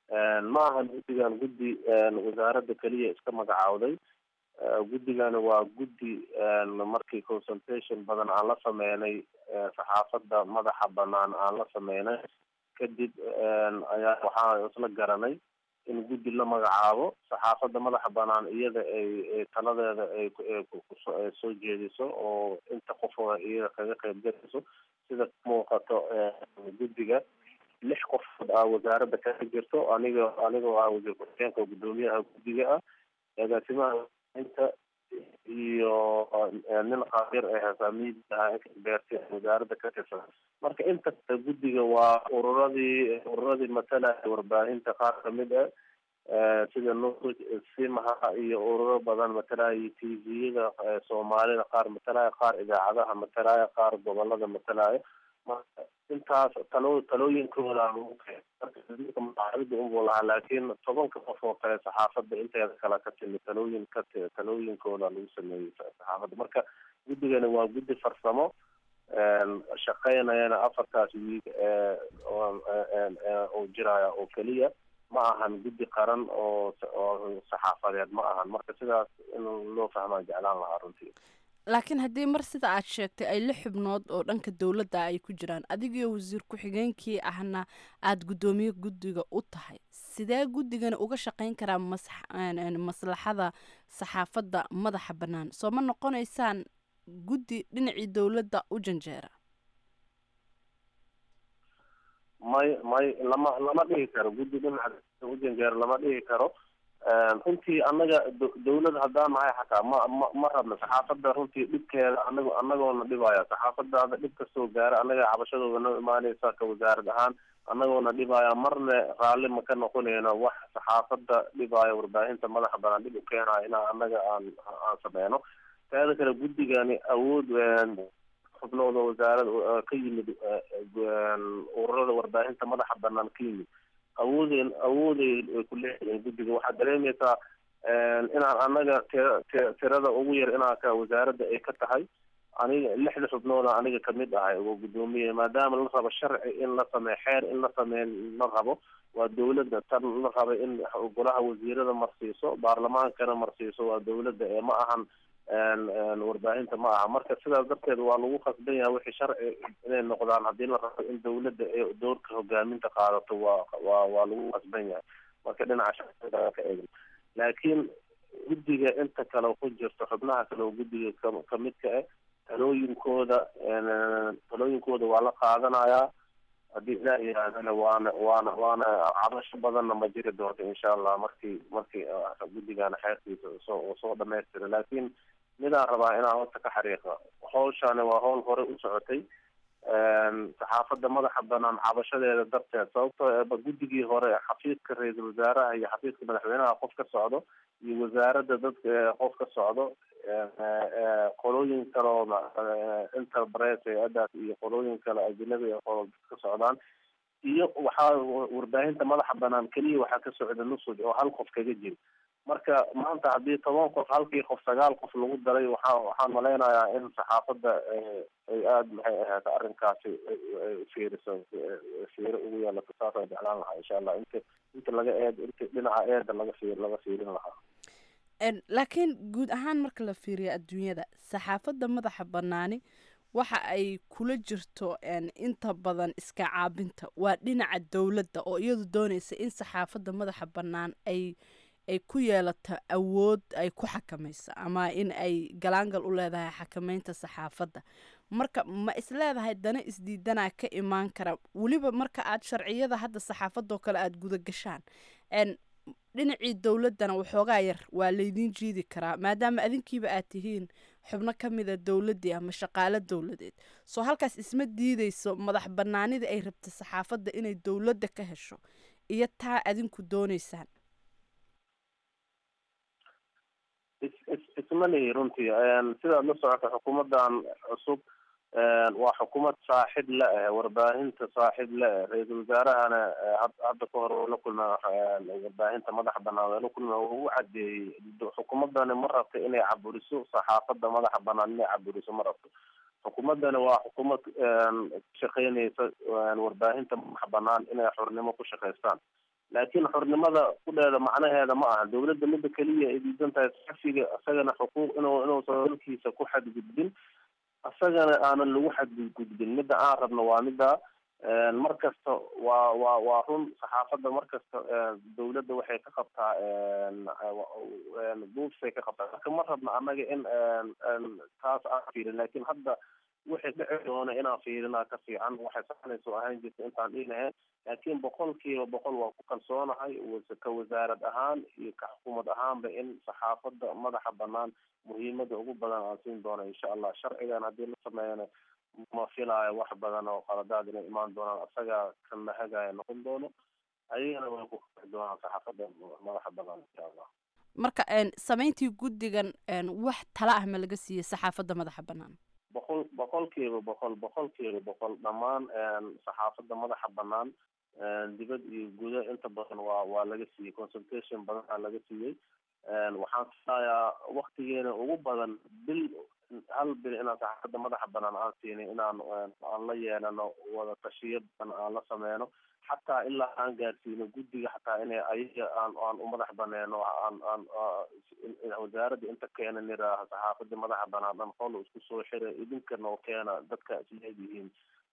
S8: ma ahan guddigan guddi wasaaradda keliya iska magacaawday guddigani waa guddi markii consultation badan aan la sameynay saxaafadda madaxa banaan aan la sameynay kadib ayaa waxaa isla garanay in guddi la magacaabo saxaafadda madaxa banaan iyada ay taladeeda ay soo jeediso oo inta qofooda iyada kaga qayb galayso sida muuqato guddiga lix qofood ah wasaaradda kaga jirto aniga anigoo ah wasiir ku-xigeenka guddoomiyaha guddiga ah agaasimaha inta iyo nin qabiir ee hogaamiyidaha beerti wasaaradda ka tirsan marka inta kale guddiga waa ururadii ururadii matalaya warbaahinta qaar kamid ah sida nuuj simaha iyo ururo badan matalaya t v-yada soomaalida qaar matalaya qaar idaacadaha matalaya qaar gobolada matalaya marka intaas talo talooyinkooda lagu keen marka wasiirka magacaabida unbuu lahaa laakiin tobanka qof oo kale saxaafadda inteeda kale ka timi talooyin ka talooyinkooda lagu sameeyey saxaafadda marka guddigani waa guddi farsamo shaqeynayana afartaas wiig oo jiraya oo keliya ma ahan guddi qaran oo oo saxaafadeed ma ahan marka sidaas in loo fahmaa jeclaan lahaa runtii
S7: laakiin haddii mar sida aad sheegtay ay lix xubnood oo dhanka dowladda ay ku jiraan adigiyo wasiir ku-xigeenkii ahna aada guddoomiye guddiga u tahay sidee guddigani uga shaqeyn karaa maslaxada saxaafadda madaxa bannaan soo ma noqonaysaan guddi dhinacii dowladda u janjeera
S8: may may lama lama dhihi karo guddi dhinaca u janjeera lama dhihi karo runtii annaga dawlad haddaan nahay xataa ma ma ma rabna saxaafadda runtii dhibkeeda anago anagoona dhibaya saxaafadaada dhib kastoo gaara annaga cabashadooda noo imaaneysa ka wasaarad ahaan annagoona dhibaya marne raalli ma ka noqoneyno wax saxaafadda dhibaya warbaahinta madaxa banaan dhib u keenayo inaa annaga aan aan sameyno teeda kale guddigani awood xubnooda wasaarad ka yimid ururada warbaahinta madaxa banaan ka yimid awoodeen awooday ay ku leeyihiin guddiga waxaad dareemeysaa inaan annaga tira tirada ugu yar inaa ka wasaaradda ay ka tahay aniga lixda xubnooda aniga kamid ahay oo guddoomiye maadaama la rabo sharci in la sameeyo xeer in la sameeyo la rabo waa dawladda tan la raba in golaha wasiirada marsiiso baarlamaankana marsiiso waa dawladda ee ma ahan warbaahinta ma aha marka sidaas darteed waa lagu khasban yahay wixii sharci inay noqdaan haddii la rabo in dawladda ay doorka hogaaminta qaadato waa waa waa lagu khasban yahay marka dhinaca sharciga ka eegin laakiin guddiga inta kale ku jirto xubnaha kale oo guddiga ka kamidka ah talooyinkooda talooyinkooda waa la qaadanayaa haddii ilaah yihaahdana waana waana waana cabasho badanna ma jiri doonto insha allah markii markii guddigana xeerkiisa soo soo dhamaystira laakiin midaan rabaa inaan horta ka xariiqa hawshani waa hawl hore u socotay saxaafadda madaxa banaan cabashadeeda darteed sababtoo eeba guddigii hore xafiiska ra-iisul wasaaraha iyo xafiiska madaxweynaha qof ka socdo iyo wasaaradda dadka qof ka socdo qolooyin kaloo interpres hay-adaas iyo qolooyin kale ajnabi oo ka socdaan iyo waxaa warbaahinta madaxa banaan keliya waxaa ka socda nusuj oo hal qof kaga jira marka maanta haddii toban qof halkii qof sagaal qof lagu daray waxaa waxaan malaynayaa in saxaafadda ay aada maxay ahayd arrinkaasi fiiriso fiiro ugu yeelato saasaan jeclaan lahaa insha allah inta inta laga eed inta dhinaca eeda laga fiir laga fiirin lahaa
S7: laakiin guud ahaan marka la fiiriyo adduunyada saxaafadda madaxa bannaani waxa ay kula jirto inta badan iska caabinta waa dhinaca dowladda oo iyadu doonaysa in saxaafadda madaxa bannaan ay ay ku yeelato awood ay ku xakamayso ama in ay galaangal u leedahay xakameynta saxaafadda marka ma isleedahay dana isdiidanaa ka imaan kara weliba marka aad sharciyada hadda saxaafadoo kale aada guda gashaan dhinacii dowladdana waxoogaa yar waa laydiin jiidi karaa maadaama adinkiiba aad tihiin xubno ka mida dowladdii ama shaqaalo dowladeed soo halkaas isma diideyso madax banaanida ay rabta saxaafadda inay dowladda ka hesho iyo taa adinku dooneysaan
S8: isma lihi runtii sidaad la socota xukuumaddan cusub waa xukuumad saaxib la ah warbaahinta saaxib la ah ra-iisul wasaarahana hadda ka hor oo la kulma warbaahinta madaxa banaan oo la kulma uu u cadeeyey xukuumadani ma rabta inay caburiso saxaafadda madaxa banaan inay caburiso ma rabto xukuumaddani waa xukuumad shaqeynaysa warbaahinta madaxa banaan inay xornimo ku shaqaystaan laakiin xornimada kudheeda macnaheeda ma aha dowladda midda keliya ay diidan tahay saxafiga isagana xuquuq inuu inuusan dalkiisa ku xadgudbin isagana aanan lagu xadgudbin midda aan rabno waa midda mar kasta waa waa waa run saxaafadda mar kasta dowladda waxay ka qabtaa buufsay ka qabtaa marka ma rabno annaga in taas aan fiirin laakiin hadda wixii dhici doona inaan fiirinaa ka fiican waxay saxnayso ahaan jirta intaan dhiinahayn laakiin boqolkiiba boqol waa ku kalsoonahay ka wasaarad ahaan iyo ka xukuumad ahaanba in saxaafadda madaxa banaan muhiimada ugu badan aan siin doono insha allah sharcigan haddii la sameeyana ma filaayo wax badan oo qaladaad inay imaan doonaan isagaa ka mahagaya noqon doono ayagana way ku qixi doonaan saxaafadda madaxa banaan insha allah
S7: marka samayntii guddigan wax tala ah ma laga siiyey saxaafadda madaxa bannaan
S8: boqol boqolkiiba boqol boqolkiiba boqol dhammaan saxaafadda madaxa banaan dibad iyo gudo inta badan waa waa laga siiyey consultation badanaa laga siiyey waxaan filayaa waktigeena ugu badan bil hal bil inaan saxaafadda madaxa banaan aan siinay inaan aan la yeelano wada tashiyo badan aan la sameyno xataa ilaa aan gaarsiino guddiga xataa inay ayaga aan aan u madax baneeno aan aan wasaaradda inta keena niraaha saxaafadda madaxa banaan dhan qol isku soo xira idinkana oo keena dadka isleedihiin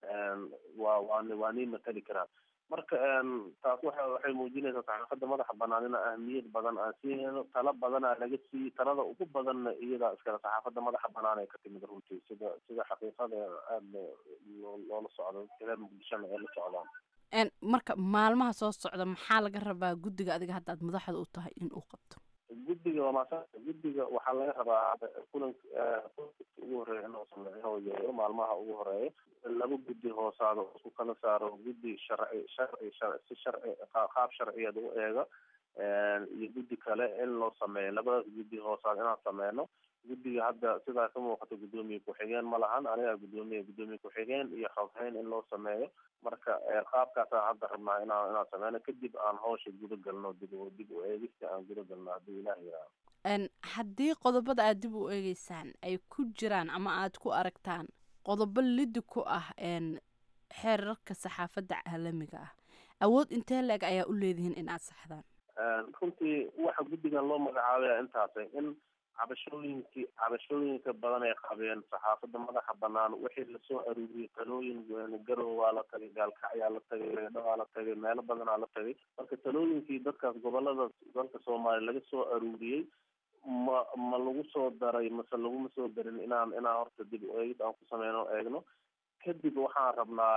S8: waa waa waa nii matali karaan marka taas waxa waxay muujinaysaa saxaafadda madaxa banaan ina ahmiyad badan aan siinayno tala badanaa laga siiyey talada ugu badanna iyadaa iskale saxaafadda madaxa banaan ay ka timid runtii sida sida xaqiiqada aada loola socdo dadka reer muqdishona ay la socdaan
S7: marka maalmaha soo socda maxaa laga rabaa guddiga adiga hadda aad madaxda u tahay in uu qabto
S8: guddiga waa maasa guddiga waxaa laga rabaa kulan ugu horeeya inuu sameeyo yeeyo maalmaha ugu horeeya laba guddi hoosaado isku kala saaro guddi sharci sharci si sharci qaab sharciyeed u eega iyo guddi kale in loo sameeyo labadaas guddi hoosaad inaan sameyno guddiga hadda sidaa ka muuqata guddoomiye ku-xigeen ma lahan anigaa guddoomiye guddoomiye ku-xigeen iyo xoghayn in loo sameeyo marka qaabkaasaan hadda rabnaa inaan inaan sameyno kadib aan hawsha guda galno dib dib u eegista aan guda galno haddii ilaah yiraahdo
S7: haddii qodobada aad dib u eegeysaan ay ku jiraan ama aad ku aragtaan qodobo lidi ku ah xeerarka saxaafadda caalamiga ah awood intee leeg ayaa u leedihiin in aad saxdaan
S8: runtii waxa guddigan loo magacaabaya intaasay in cabashooyinkii cabashooyinka badan ay qabeen saxaafadda madaxa banaan wixii lasoo aruuriyey talooyin garow waa la tagay gaalkacyaa la tagay reedho waa la tagay meelo badanaa la tagay marka talooyinkii dadkaas gobolada dalka soomaaliya laga soo aruuriyey ma ma lagu soo daray mase laguma soo darin inaan inaan horta dib eegid aan ku sameyno eegno kadib waxaan rabnaa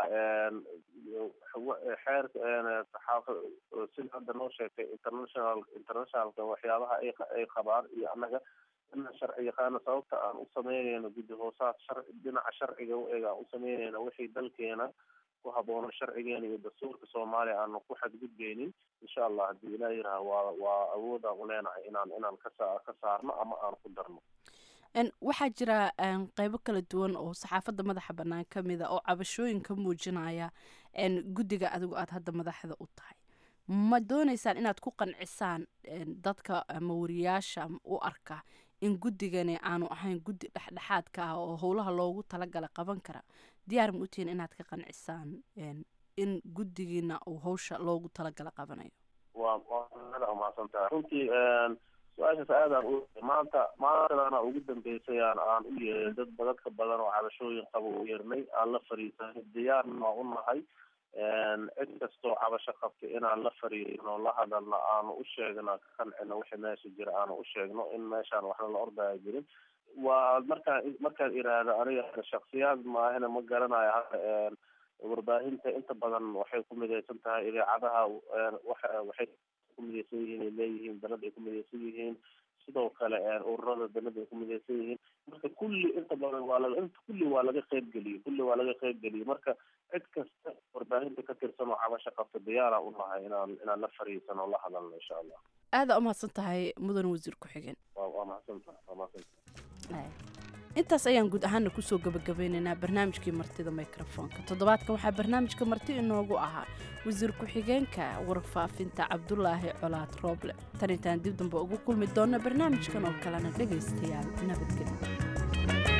S8: xeerka saxaafa sida hadda noo sheegtay international internationalka waxyaabaha ay ay qabaan iyo annaga inaan sharci yaqaano sababta aan u sameynayno guddi hoosaad sharci dhinaca sharciga u eega aan u sameynayno wixii dalkeena ku haboono sharcigeena iyo dastuurka soomaaliya aanu ku xadgudbeynin insha allah haddii ilaah yiraha waa waa awoodaan u leenahay inaan inaan kasa ka saarno ama aan ku darno
S7: En, waxaa jira en, qeybo kala duwan oo saxaafadda madaxa bannaan ka mida oo cabashooyin ka muujinaya en, guddiga adigu aad hadda madaxda u tahay ma dooneysaan inaad ku qancisaan en, dadka ama wariyaasha u arka in guddigani aanu ahayn guddi dhexdhexaadka ah oo howlaha loogu talagala qaban kara diyaar ma utihiin inaad ka qancisaan en, in guddigiina uu howsha loogu talagala qabanayo
S8: waa waa aada umahadsantaha runtii su-aashaas aadaan u maanta maantadana ugu dambeysay aan aan u yeerin dad badan ka badan oo cabashooyin qaba u yeernay aan la fariisanay diyaarna waa u nahay cid kastoo cabasho qabta inaan la fariisano la hadalno aanu u sheegno ka qancino wixii meesha jira aanu u sheegno in meeshaan waxna la ordaya jirin waa markaan markaan iraahdo aniga shaksiyaad maahina ma garanayo hadda warbaahinta inta badan waxay ku midaysan tahay idaacadaha waxa waxay ku midaysan yihiin ay leeyihiin dalad ay ku midaysan yihiin sidoo kale ururada dalada ay ku midaysan yihiin marka kulli inta badan waa laga inta kulli waa laga qeybgeliyey kulli waa laga qeybgeliyey marka cid kasta warbaahinta ka tirsan oo cabasho qabta diyaara u nahay inaan inaan la fariisano o la hadalno insha allah
S7: aada umahadsan tahay mudan wasiir ku-xigeen
S8: waa waa mahadsantaha waa mahadsantaha
S7: intaas ayaan guud ahaana kusoo gabagabeynaynaa barnaamijkii martida mikrofoonka toddobaadkan waxaa barnaamijka marti inoogu ahaa wasiir ku-xigeenka warfaafinta cabdulaahi colaad rooble tan intaan dib dambe ugu kulmi doonna barnaamijkan oo kalena dhegaystayaal nabadgelyo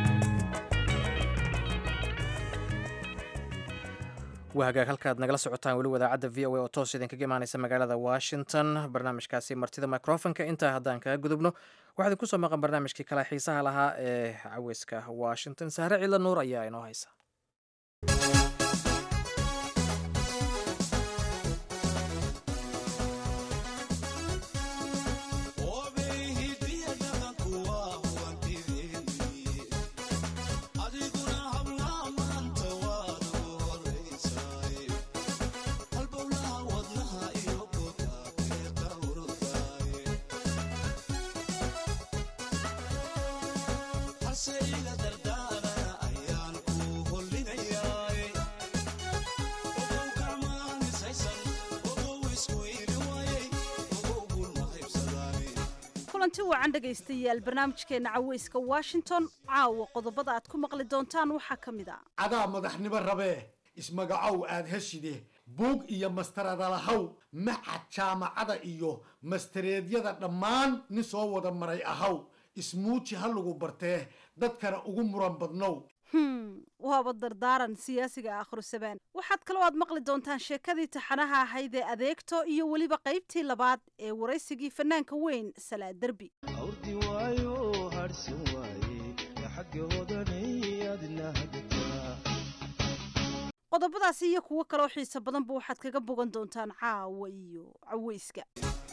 S1: waa hagaag halkaad nagala socotaan weli wadaacadda v o a oo toos idinkaga imaaneysa magaalada washington barnaamijkaasi martida microfonka intaa haddaan kaga gudubno waxaa idinku soo maqan barnaamijkii kale xiisaha lahaa ee caweyska washington sahre cilla nuur ayaa inoo haysa
S9: kulanti wacan dhegaystayaal barnaamijkeena caweyska washington caawa qodobada aad ku maqli doontaan waxaa ka mid a
S10: cadaa madaxnimo rabee ismagacow aad heshide buug iyo mastaradalahaw macad jaamacada iyo mastareedyada dhammaan nin soo wada maray ahaw ismuuji ha lagu bartee dadkana ugu muran badnow
S9: hm waaba dardaaran siyaasiga akhrisabaan waxaad kaloo aad maqli doontaan sheekadii taxanaha ahayd ee adeegto iyo weliba qaybtii labaad ee waraysigii fanaanka weyn salaa derbi qodobadaasi iyo kuwo kaloo xiiso badanba waxaad kaga bogan doontaan caawa iyo caweyska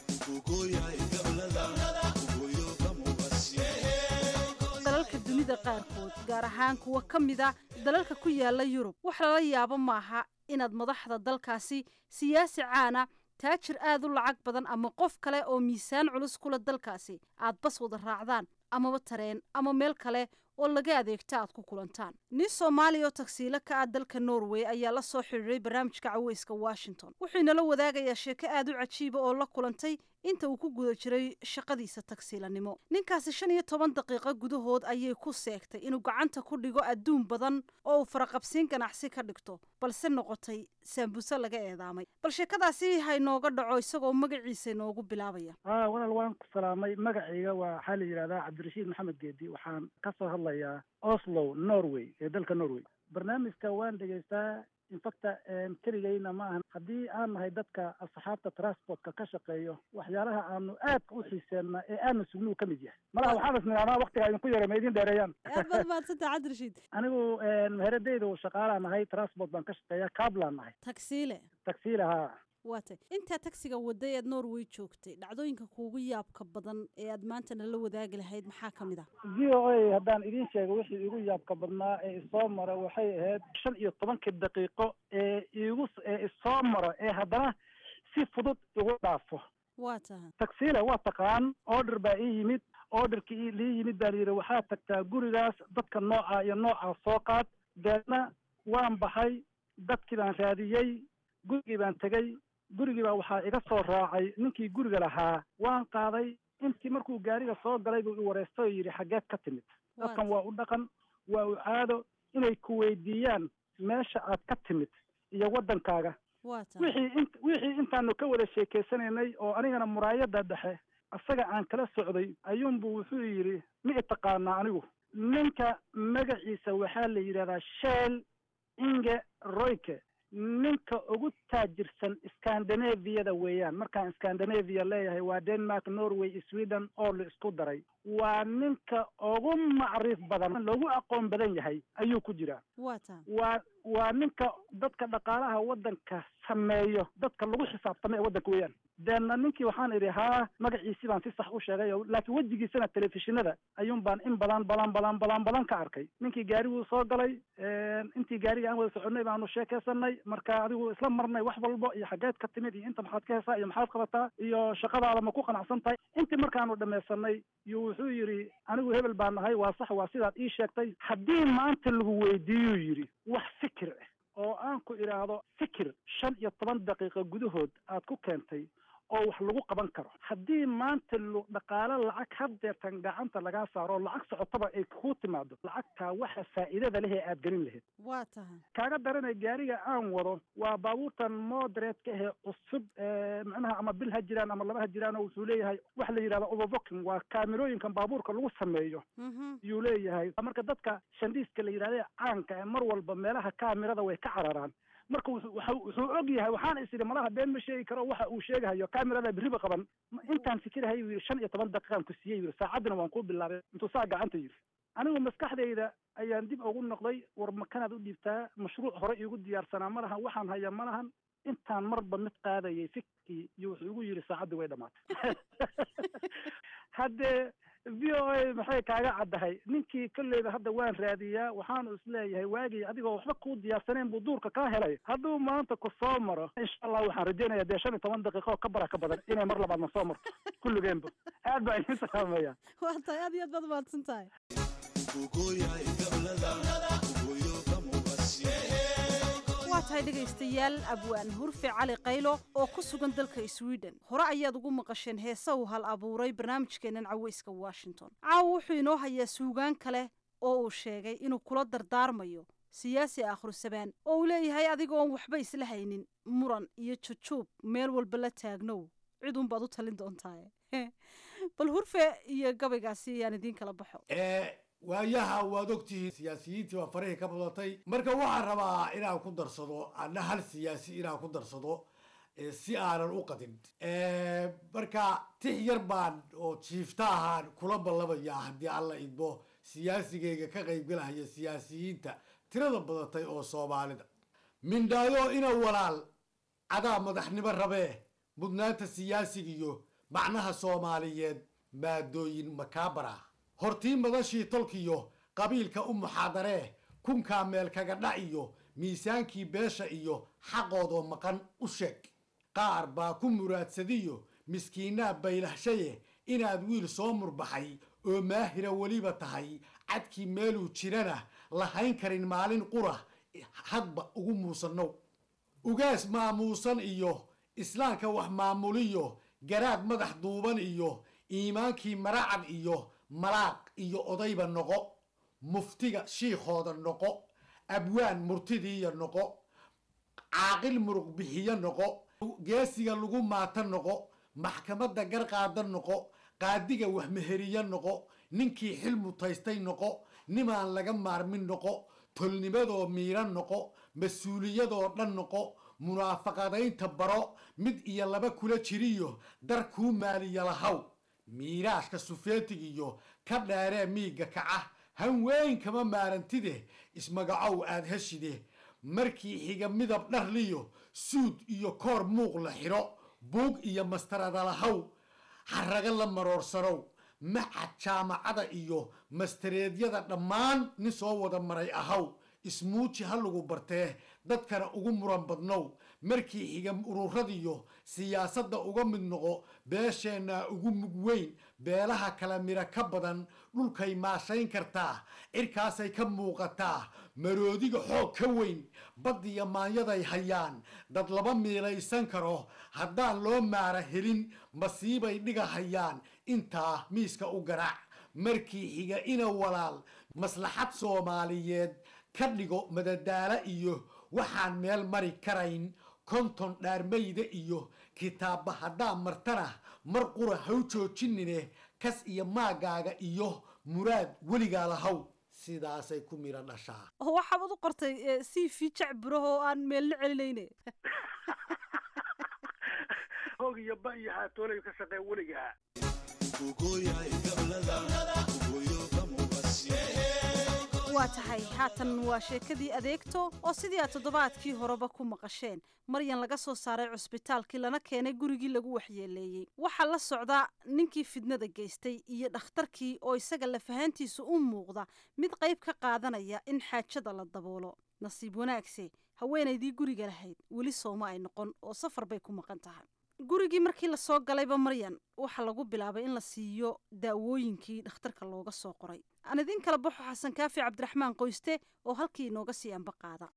S9: dalalka dunida qaarkood gaar ahaan kuwa ka mida dalalka ku yaala yurub wax lala yaabo maaha inaad madaxda dalkaasi siyaasi caana taajir aad u lacag badan ama qof kale oo miisaan culus kula dalkaasi aad bas wada raacdaan amaba tareen ama meel kale oo laga adeegto aad ku kulantaan nin soomaaliya oo tagsiilo ka ah dalka norway ayaa la soo xidhiiray barnaamijka caweyska washington wuxuu inala wadaagayaa sheeko aad u cajiiba oo la kulantay inta uu ku guda jiray shaqadiisa tagsiilanimo ninkaasi shan iyo toban daqiiqo gudahood ayay ku seegtay inuu gacanta ku dhigo adduun badan oo uu faraqabsiin ganacsi ka dhigto balse noqotay saambuse laga eedaamay bal sheekadaasi haynooga dhaco isagoo magaciisa inoogu bilaabaya
S11: a walaal waan ku salaamay magacayga waa waxaa la yidhahdaa cabdirashiid maxamed geedi waxaan ka soo hadlayaa oslo norway ee dalka norway barnaamijka waan dhegaystaa infacta keligayna ma ahan haddii aan nahay dadka asxaabta transportka ka shaqeeyo waxyaalaha aanu aadka u xiiseenna ee aana sugnuu ka mid yahay malaha waxaan isnidhahnaa waktiga idinku yara ma idin dheereeyaan
S9: aad baad mahadsantaha cabdirashiid
S11: anigu meheradaydu shaqaalaan nahay transport baan ka shaqeeya kablaan nahay
S9: tagsiile
S11: tagsiile haa
S9: waatay intaa tagsiga waday eed norway joogtay dhacdooyinka kuugu yaabka badan ee aad maanta nala wadaagi lahayd maxaa ka mid ah
S11: v o a haddaan idiin sheego wixii igu yaabka badnaa ee isoo mara waxay ahayd shan iyo tobankii daqiiqo ee igu ee isoo maro ee haddana si fudud igu dhaafo
S9: waa tahay
S11: tagsiile waa taqaan order baa ii yimid orderkii lii yimid baa layidhi waxaad tagtaa gurigaas dadka nooca iyo noocaa soo qaad deedna waan baxay dadkii baan raadiyey gurigii baan tegey gurigii baa waxaa iga soo raacay ninkii guriga lahaa waan qaaday intii markuu gaariga soo galay buu i wareystay oo yidhi xaggeed ka timid dadkan waa u dhaqan waa u caado inay ku weydiiyaan meesha aad ka timid iyo waddankaaga wixii in wixii intaanu ka wada sheekeysanaynay oo anigana muraayada dhexe asaga aan kala socday ayuunbu wuxuu yidhi ma i taqaanaa anigu ninka magaciisa waxaa la yidhahdaa sheel inge royke ninka ugu taajirsan scandinaviyada weeyaan markaan scandinavia leeyahay waa denmark norway sweden oo la isku daray waa ninka ugu macriif badan loogu aqoon badan yahay ayuu ku jiraa waa waa ninka dadka dhaqaalaha waddanka sameeyo dadka lagu xisaabtama ee waddanka weeyaan deena ninkii waxaan idhi haa magaciisi baan si sax u sheegay oo laakiin wejigiisana telefishinada ayuun baan in badan badan badan badan badan ka arkay ninkii gaariguu soo galay intii gaariga aan wada soconay baanu sheekaysanay marka adigu isla marnay wax walbo iyo xaggeed ka timid iyo inta maxaad ka hesaa iyo maxaad qabataa iyo shaqadaada ma ku qanacsan tahay intii markaanu dhamaysanay iyo wuxuu yidhi anigu hebel baan nahay waa sax waa sidaad ii sheegtay haddii maanta lagu weydiiyuu yidhi wax fikir ah oo aan ku idhaahdo fikir shan iyo toban daqiiqo gudahood aad ku keentay oo wax lagu qaban karo haddii maanta lu dhaqaale lacag haddeertan gacanta lagaa saaro oo lacag socotaba ay kuu timaado lacagtaa waxa faa'iidada leh ee aad gelin lahayd
S9: waa tahay
S11: kaaga daranay gaariga aan wado waa baabuurtan moderate-ka ahee cusub macnaha ama bil ha jiraan ama laba ha jiraan oo wuxuu leeyahay waxa la yidhahda overbooking waa kaamirooyinkan baabuurka lagu sameeyo yuu leeyahay marka dadka shandiiska la yidhahda caanka ee mar walba meelaha kaamirada way ka cararaan marka wuxuu og yahay waxaan is idhi malaha been ma sheegi karo waxa uu sheegahayo kamerada berriba qaban intaan fikirahay yuu yidhi shan iyo toban daqiiqaan ku siiyey yidhi saacaddina waan kuu bilaabay intuu saa gacanta yidhi anigu maskaxdayda ayaan dib ugu noqday war makanaad u dhiibtaa mashruuc hore iigu diyaarsanaa ma lahan waxaan haya ma lahan intaan marba mid qaadayay fikirkii iyo wuxuu igu yidhi saacaddii way dhamaatay haddee v o a maxay kaaga caddahay ninkii kolleyba hadda waan raadiyaa waxaanu isleeyahay waagii adigoo waxba kuu diyaarsaneen buu duurka kaa helay hadduu maanta ku soo maro insha allah waxaan rajeynaya dee shan iyo toban daqiiqo oo ka bara ka badan inay mar labaadna soo marto kulligeenba aad baa idin salaamaya
S9: waa tahay aad iyo aad baad umahadsan tahay waa tahay dhegaystayaal abwaan hurfe cali qaylo oo ku sugan dalka sweden hore ayaad ugu maqasheen heese uu hal abuuray barnaamijkeennan caweyska washington caawa wuxuu inoo hayaa suugaan kale oo uu sheegay inuu kula dardaarmayo siyaasi akhrisabaan oo uu leeyahay adigoon waxba isla haynin muran iyo jujuub meel walba la taagnow ciduunbaad u talin doontaaye bal hurfe iyo gabaygaasi ayaan idiin kala baxo
S10: waayaha waad ogtihiin siyaasiyiintii waa farihii ka badatay marka waxaan rabaa inaan ku darsado ana hal siyaasi inaan ku darsado si aanan u qadin marka tix yar baan oo jiifta ahaan kula ballamayaa haddii alla idmo siyaasigayga ka qaybgalahaya siyaasiyiinta tirada badatay oo soomaalida mindhaayo ina walaal cadaa madaxnimo rabee mudnaanta siyaasigiyo macnaha soomaaliyeed maadooyin makaabara hortii madashii tolkiyo qabiilka u muxaadaree kunkaa meel kaga dhac iyo miisaankii beesha iyo xaqoodoo maqan u sheeg qaar baa ku muraadsadiyo miskiinaa baylahshaye inaad wiil soo murbaxay oo maahira weliba tahay cadkii meeluu jirana lahayn karin maalin qura hadba ugu muusannow ugaas maamuusan iyo islaamka wax maamuliyo garaad madax duuban iyo iimaankii maracad iyo malaaq iyo odayba noqo muftiga shiikhooda noqo abwaan murtidiiya noqo caaqil muruq bixiyo noqo geesiga lagu maata noqo maxkamadda garqaada noqo qaadiga waxmeheriye noqo ninkii xil mutaystay noqo nimaan laga maarmin noqo tolnimadoo miiran noqo mas-uuliyadoo dhan noqo munaafaqadaynta baro mid iyo laba kula jiriyo dar kuu maaliya lahaw miiraashka sufeetig iyo ka dheeree miigga kaca han weyn kama maarantide ismagacow aad heshide markii xiga midab dharliyo suud iyo koor muuq la xidho buug iyo mastaradalahaw haraga la maroorsanow macad jaamacada iyo mastareedyada dhammaan nin soo wada maray ahaw ismuuji ha lagu bartee dadkana ugu muran badnow markii xiga ururadiyo siyaasadda uga mid noqo beesheenna ugu mug weyn beelaha kala miro ka badan dhulkay maashayn kartaa cirkaasay ka muuqataa maroodiga xoog ka weyn baddiyo maanyaday hayaan dad laba miilaysan karo haddaan loo maara helin masiibay dhiga hayaan intaa miiska u garaac markii xiga ina walaal maslaxad soomaaliyeed ka dhigo madadaalo iyo waxaan meel mari karayn konton dhaarmayda iyo kitaabba haddaa martana mar qura haw joojinine kas iyo maagaaga iyo muraad weligaa lahaw sidaasay ku miro dhashaa
S9: oo waxaabad u qortay c v jacburaho oo aan meelna celinayne
S11: hoog iyo ba iyo haatoolay ka shaqee weligaa
S9: waa tahay haatan waa sheekadii adeegto oo sidii aad toddobaadkii horeba ku maqasheen maryan laga soo saaray cusbitaalkii lana keenay gurigii lagu waxyeeleeyey waxaa la socda ninkii fidnada geystay iyo dhakhtarkii oo isaga lafahaantiisa u muuqda mid qayb ka qaadanaya in xaajada la daboolo nasiib wanaagse haweenaydii guriga lahayd weli sooma ay noqon oo safar bay ku maqan tahay gurigii markii lasoo galayba maryan waxaa lagu bilaabay in la siiyo daawooyinkii dhakhtarka looga soo qoray aan idiin kala baxo xasan kaafi cabdiraxmaan qoyste oo halkii inooga sii anba qaada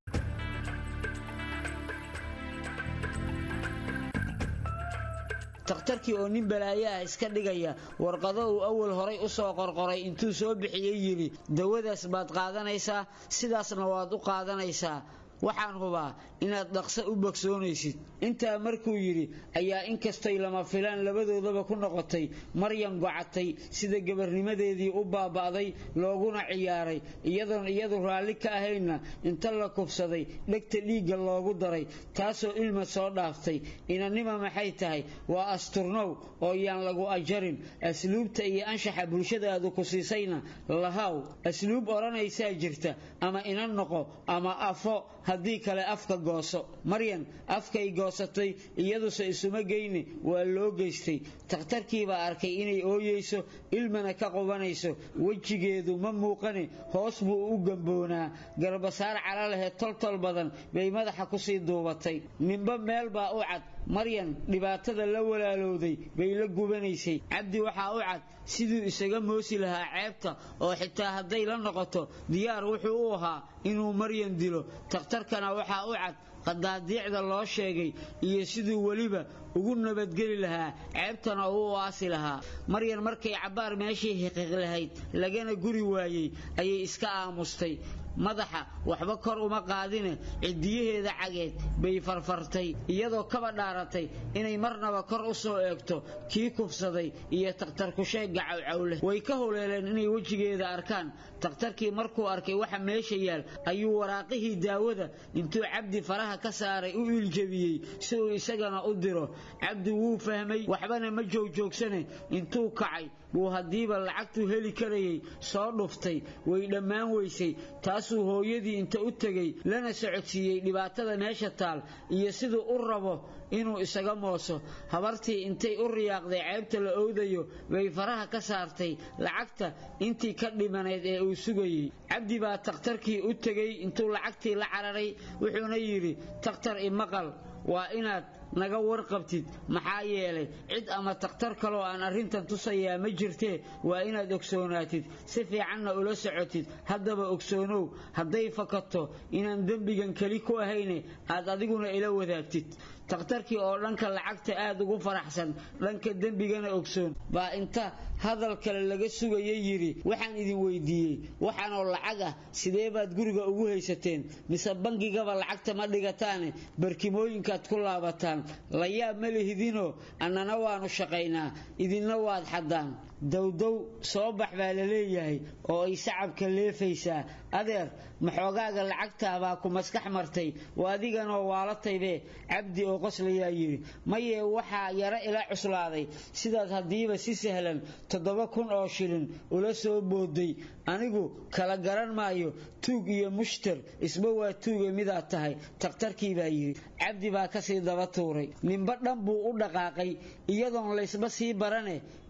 S12: takhtarkii oo nin balaayo ah iska dhigaya warqado uu awal horay u soo qorqoray intuu soo bixiyey yidhi dawadaas baad qaadanaysaa sidaasna waad u qaadanaysaa waxaan hubaa inaad dhaqso u bogsoonaysid intaa markuu yidhi ayaa inkastay lama filaan labadoodaba ku noqotay maryan gocatay sida gabarnimadeedii u baaba'day looguna ciyaaray iyadoon iyadu raalli ka ahaynna inta la kubsaday dhegta dhiigga loogu daray taasoo ilma soo dhaaftay inanima maxay tahay waa asturnow oo yaan lagu ajarin asluubta iyo anshaxa bulshadaadu ku siisayna lahaw asluub odhanaysaa jirta ama inan noqo ama afo haddii kale afka gooso maryan afkay goosatay iyaduse isuma geyne waa loo geystay takhtarkiibaa arkay inay ooyeyso ilmana ka qubanayso wejigeedu ma muuqane hoos buu u gamboonaa garbasaar cala lehe toltol badan bay madaxa kusii duubatay ninba meel baa u cad maryan dhibaatada la walaalowday bay la gubanaysay cabdi waxaa u cad siduu isaga moosi lahaa ceebta oo xitaa hadday la noqoto diyaar wuxuu u ahaa inuu maryan dilo takhtarkana waxaa u cad qadaadiicda loo sheegay iyo siduu weliba ugu nabadgeli lahaa ceebtana uu u aasi lahaa maryan markay cabbaar meeshii xiqiiq lahayd lagana guri waayey ayay iska aamustay madaxa waxba kor uma qaadine cidiyaheeda cageed bay farfartay iyadoo kaba dhaaratay inay marnaba kor u soo eegto kii kufsaday iyo takhtarkusheegga cawcawleh way ka huleeleen inay wejigeeda arkaan takhtarkii markuu arkay waxa meesha yaal ayuu waraaqihii daawada intuu cabdi faraha ka saaray u iiljabiyey si uu isagana u diro cabdi wuu fahmay waxbana ma joogjoogsane intuu kacay buu haddiiba lacagtuu heli karayay soo dhuftay way dhammaan weysay taasuu hooyadii inta u tegey lana socodsiiyey dhibaatada meesha taal iyo siduu u rabo inuu isaga mooso habartii intay u riyaaqday ceebta la owdayo bay faraha ka saartay lacagta intii ka dhimanayd ee uu sugayey cabdi baa takhtarkii u tegey intuu lacagtii la cararay wuxuuna yidhi takhtar imaqal waa inaad naga warqabtid maxaa yeelay cid ama takhtar kaloo aan arrintan tusayaa ma jirtee waa inaad ogsoonaatid si fiicanna ula socotid haddaba ogsoonow hadday fakato inaan dembigan keli ku ahayne aad adiguna ila wadaagtid takhtarkii oo dhanka lacagta aad ugu faraxsan dhanka dembigana ogsoon baa inta hadal kale laga sugaya yidhi waxaan idin weydiiyey waxaanoo lacag ah sidee baad guriga ugu haysateen mise bangigaba lacagta ma dhigataane barkimooyinkaad ku laabataan la yaab ma lihidinoo annana waannu shaqaynaa idinna waad xaddaan dowdow soo bax baa la leeyahay oo ay sacabka leefaysaa adeer maxoogaaga lacagtaabaa ku maskax martay waa adiganoo waalataybe cabdi oo qoslayaa yidhi mayee waxaa yaro ila cuslaaday sidaad haddiiba si sahlan toddoba kun oo shilin ula soo booday anigu kala garan maayo tuug iyo mushtar isba waa tuuga midaad tahay takhtarkii baa yidhi cabdi baa kasii daba tuuray ninba dhan buu u dhaqaaqay iyadoon laysba sii barane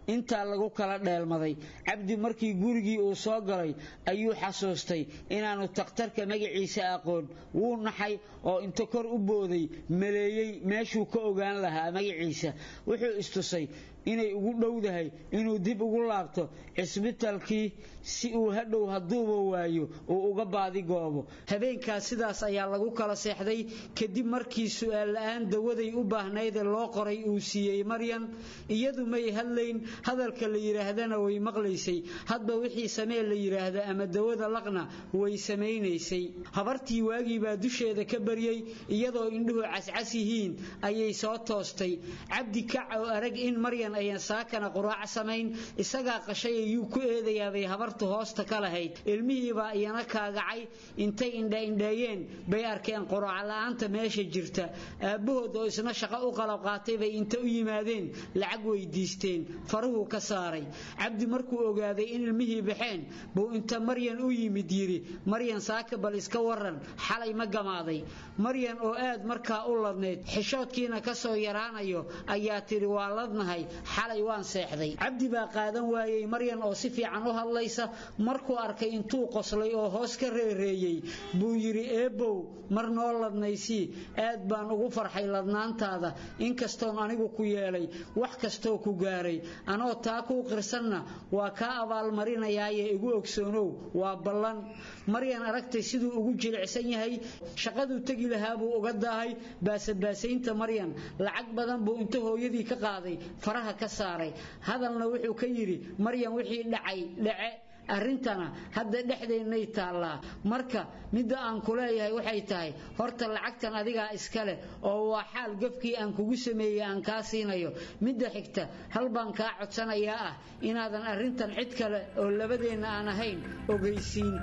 S12: intaa lagu kala dheelmaday cabdi markii gurigii uu soo galay ayuu xasuustay inaanu takhtarka magaciisa aqoon wuu naxay oo inta kor u booday maleeyey meeshuu ka ogaan lahaa magaciisa wuxuu istusay inay ugu dhowdahay inuu dib ugu laabto cisbitaalkii si uu hadhow hadduuba waayo uu uga baadigoobo habeenkaas sidaas ayaa lagu kala seexday kadib markii su'aal la'aan dawaday u baahnaydee loo qoray uu siiyey maryan iyadu may hadlayn hadalka la yidhaahdana way maqlaysay hadba wixii samee la yidhaahda ama dawada laqna way samaynaysay habartii waagii baa dusheeda ka baryey iyadoo indhuhu cascas yihiin ayay soo toostay cabdi kac oo arag in maryan ayan saakana quraac samayn isagaa qashay ayuu ku eedayaabay habartu hoosta ka lahayd ilmihiibaa iyana kaagacay intay indhaindheeyeen bay arkeen quraac la'aanta meesha jirta aabbahood oo isna shaqo u qalab qaatay bay inta u yimaadeen lacag weydiisteen faruhuu ka saaray cabdi markuu ogaaday in ilmihii baxeen buu inta maryan u yimid yidhi maryan saaka bal iska waran xalay ma gamaaday maryan oo aad markaa u ladnayd xishoodkiina ka soo yaraanayo ayaa tidhi waa ladnahay xalay waan seexday cabdi baa qaadan waayey maryan oo si fiican u hadlaysa markuu arkay intuu qoslay oo hoos ka reereeyey buu yidhi eebbow mar noo ladnaysii aad baan ugu farxay ladnaantaada inkastoon anigu ku yeelay wax kastoo ku gaaray anoo taa kuu qirsanna waa kaa abaalmarinayaaye igu ogsoonow waa ballan maryan aragtay siduu ugu jilicsan yahay shaqaduu tegi lahaa buu uga daahay baasabaasaynta maryan lacag badan buu inta hooyadii ka qaaday faraha ka saaray hadalna wuxuu ka yidhi maryan wixii dhacay dhace arrintana hadda dhexdeennay taallaa marka midda aan ku leeyahay waxay tahay horta lacagtan adigaa iska leh oo waa xaal gafkii aan kugu sameeyey aan kaa siinayo midda xigta hal baan kaa codsanayaa ah inaadan arrintan cid kale oo labadeenna aan ahayn ogeysiin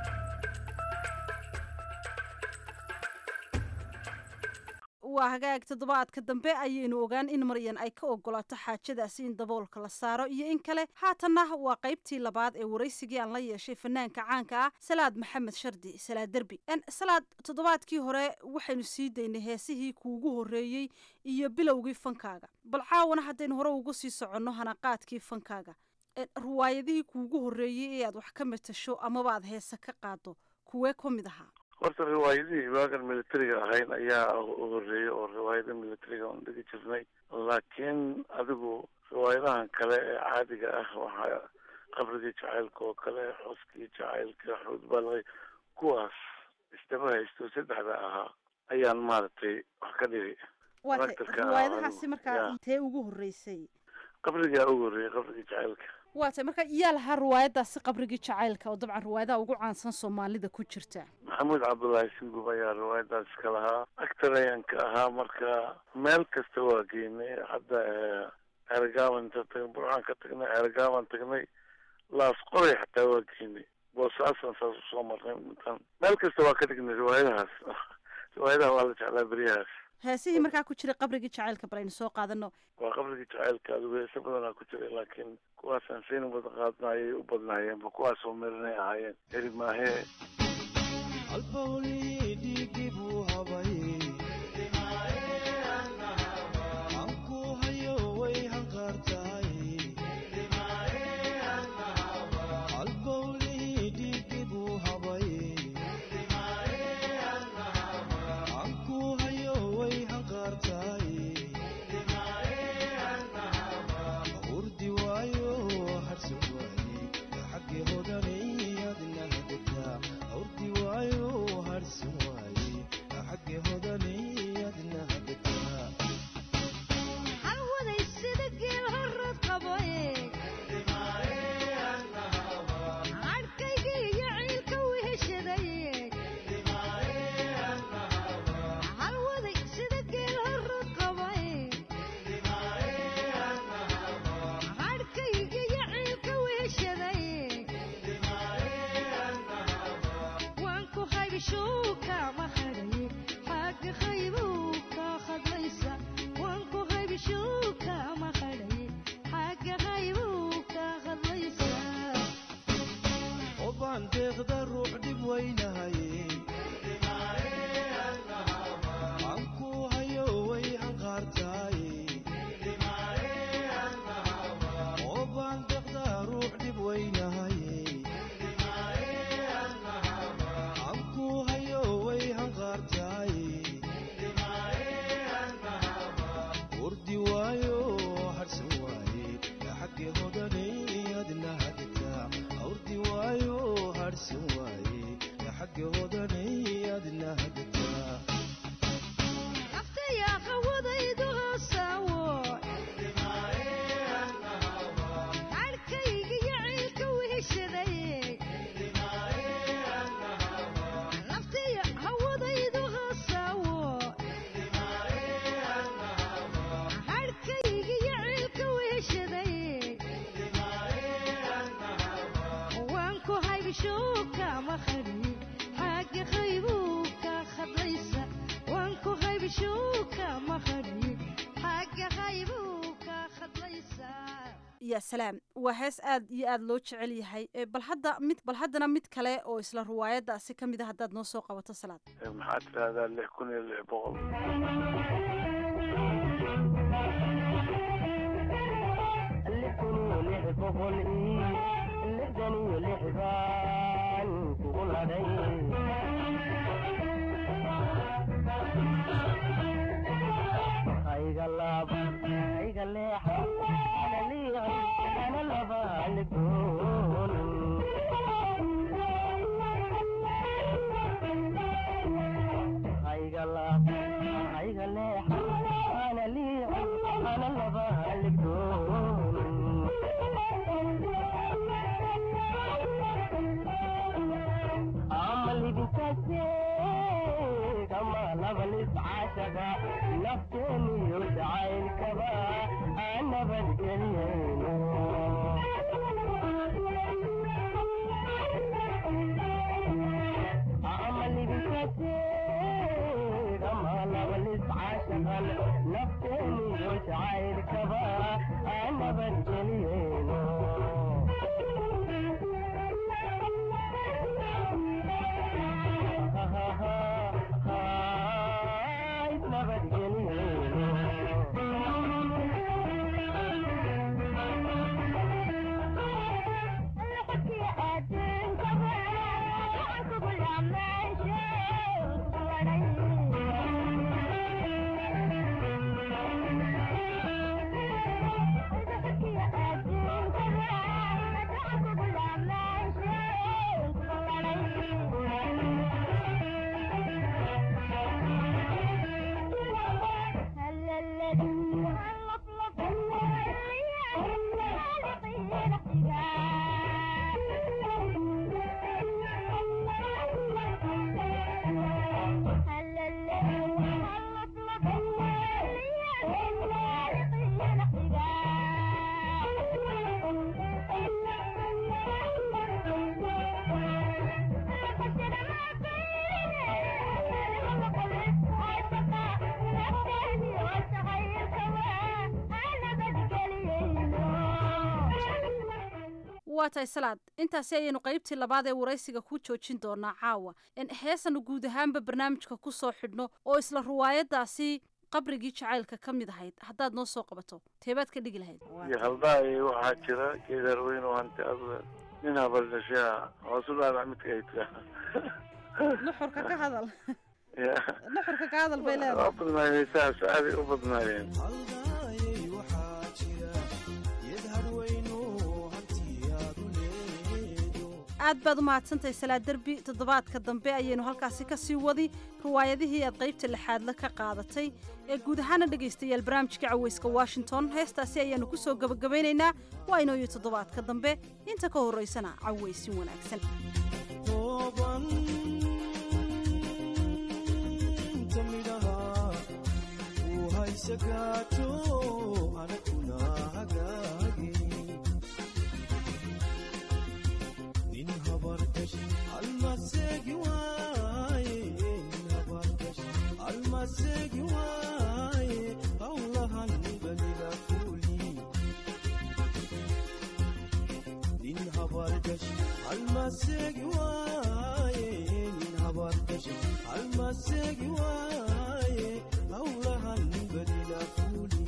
S9: waa hagaag toddobaadka dambe ayaynu ogaan in maryan ay ka ogolaato xaajadaasi in daboolka la saaro iyo in kale haatanna waa qaybtii labaad ee waraysigii aan la yeeshay fanaanka caanka ah salaad maxamed shardi salaad derbi salaad toddobaadkii hore waxaynu sii daynay heesihii kuugu horreeyey iyo bilowgii fankaaga bal caawana haddaynu hore ugu sii soconno hanaqaadkii fankaaga riwaayadihii kuugu horreeyey ee aad wax ka matasho amaba aad heese ka qaado kuwee ka mid ahaa
S13: horta riwaayadihii waagan militariga ahayn ayaa u horeeyay oo riwaayada militariga on dhigi jirnay laakiin adigu riwaayadahan kale ee caadiga ah waxaa qabrigii jacaylka oo kale xoskii jacaylka xuudbalay kuwaas isdaba haysto saddexda ahaa ayaan maaragtay wax ka dhigi
S9: riwaayadahaasi markaa intee ugu horreysay
S13: qabrigaa ugu horreeyay qabrigii jacaylka
S9: waa tay marka yaa lahaa riwaayadaasi qabrigii jacaylka oo dabcan riwaayadaha ugu caansan soomaalida ku jirta
S13: maxamuud cabdullaahi singub ayaa riwaayadaas ka lahaa actor ayaan ka ahaa marka meel kasta waa geynay hadda ergaaban tagn burcaan ka tagnay ergaaban tagnay laas qoray xataa waa geynay boosaasan saas usoo marnay mutan meel kasta waa ka dhignay riwaayadahaas riwaayadaha waa la jeclaa beryahaas
S9: heesihii markaa ku jira qabrigii jacaylka bal aynu soo qaadano
S13: waa qabrigii jacaylka adigu heese badanaa ku jiray laakiin kuwaasaan sayna wada qaadna ayay u badnaayeenba kuwaasoo meelinay ahaayeen heri maahee
S9: ya salaam waa hees aad iyo aad loo jecel yahay Eh, bal hadda mid bal haddana mid kale oo isla riwaayadaasi ka mid a haddaad noo soo qabato salaad
S13: maxaa tidahdaa lix kun iyo lix boqol
S9: waa tahay salaad intaasi ayaynu qaybtii labaad ee waraysiga ku joojin doonaa caawa En heesanu guud ahaanba barnaamijka ku soo xidhno oo isla riwaayadaasi qabrigii jacaylka ka mid ahayd haddaad noo soo qabato teebaad ka dhigi lahayd
S13: iyo haldaay waxaa jira geedar weyn oo hanti adle nin habaldhashaa hoos u dhaadhac midka ay tiraa
S9: nuxurka ka hadal
S13: ya
S9: nuxurka ka hadal bay
S13: waa
S9: leedahay
S13: badnaayeen saas aaday u badnaayeen
S9: aad baad u mahadsantahay salaad derbi toddobaadka dambe ayaynu halkaasi ka sii wadi riwaayadihii aad qaybta lixaadle ka qaadatay ee guud ahaana dhegaystayaal barnaamijka caweyska washington heestaasi ayaanu ku soo gebagabaynaynaa waa inooyo toddobaadka dambe inta ka horraysana caweysin wanaagsan
S14: almasegi waaye nin habargasha almasegi waaye hawlahan badila fuli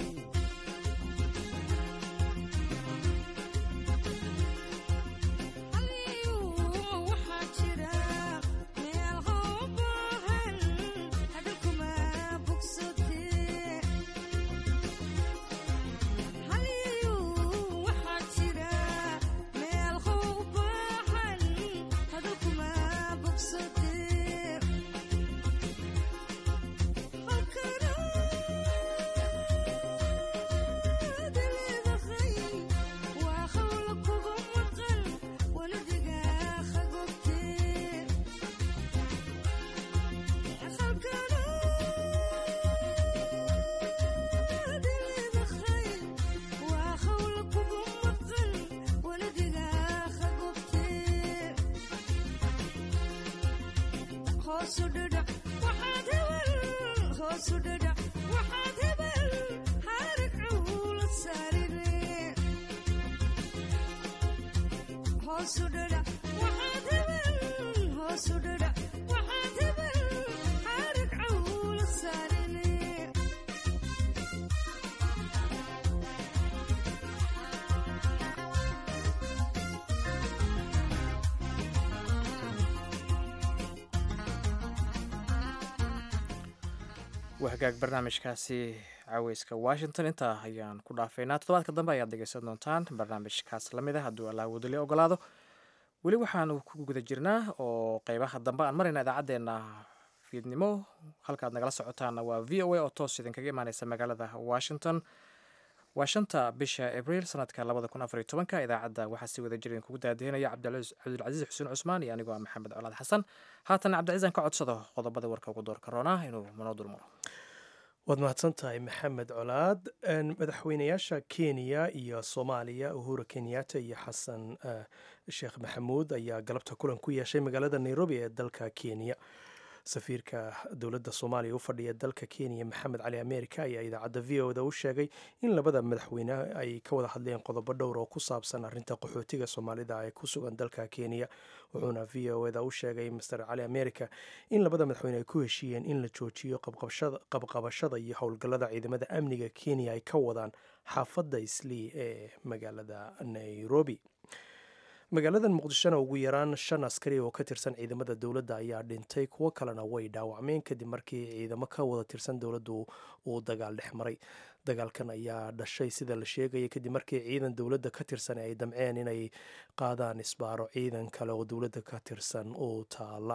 S1: wahagaag barnaamijkaasi caweyska washington intaa ayaan ku dhaafaynaa toddobaadka dambe ayaad dhegeysan doontaan barnaamijkaas lamid ah hadduu allah wadali ogolaado weli waxaanu ku guda jirnaa oo qeybaha dambe aan marayna idaacaddeenna fiidnimo halkaad nagala socotaana waa v o a oo toos idinkaga imaaneysa magaalada washington waa shanta bisha abriil sanadka labada kun afariyo tobanka idaacadda waxaa si wada jir idinkugu daadihinaya cabdilcasiis xuseen cusmaan iyo anigoo ah maxamed colaad xasan haatan cabdicasiis aan ka codsado qodobada warka ugu doorka roonaa inuu manoo dulmaro
S2: waad mahadsan tahay maxamed colaad madaxweynayaasha kenya iyo soomaaliya uhura kenyatta iyo xasan sheekh maxamuud ayaa galabta kulan ku yeeshay magaalada nairobi ee dalka kenya safiirka dowladda soomaaliya u fadhiya dalka kenya maxamed cali america ayaa idaacadda v o da u sheegay in labada madaxweyne ay ka wada hadleen qodobo dhowr oo ku saabsan arinta qaxootiga soomaalida ee ku sugan dalka kenya wuxuuna v o da u sheegay master cali america in labada madaxweyne ay ku heshiiyeen in la joojiyo qabqabashada iyo howlgallada ciidamada amniga kenya ay ka wadaan xaafadda islii ee magaalada nairobi magaalada muqdishona ugu yaraan shan askari oo ka tirsan ciidamada dowladda ayaa dhintay kuwo kalena way dhaawacmeen kadib markii ciidamo ka wada tirsan dowladdu uu dagaal dhex maray dagaalkan ayaa dhashay sida la sheegaya kadib markii ciidan dowladda ka tirsan ay damceen inay qaadaan isbaaro ciidan kale oo dowladda ka tirsan uu taala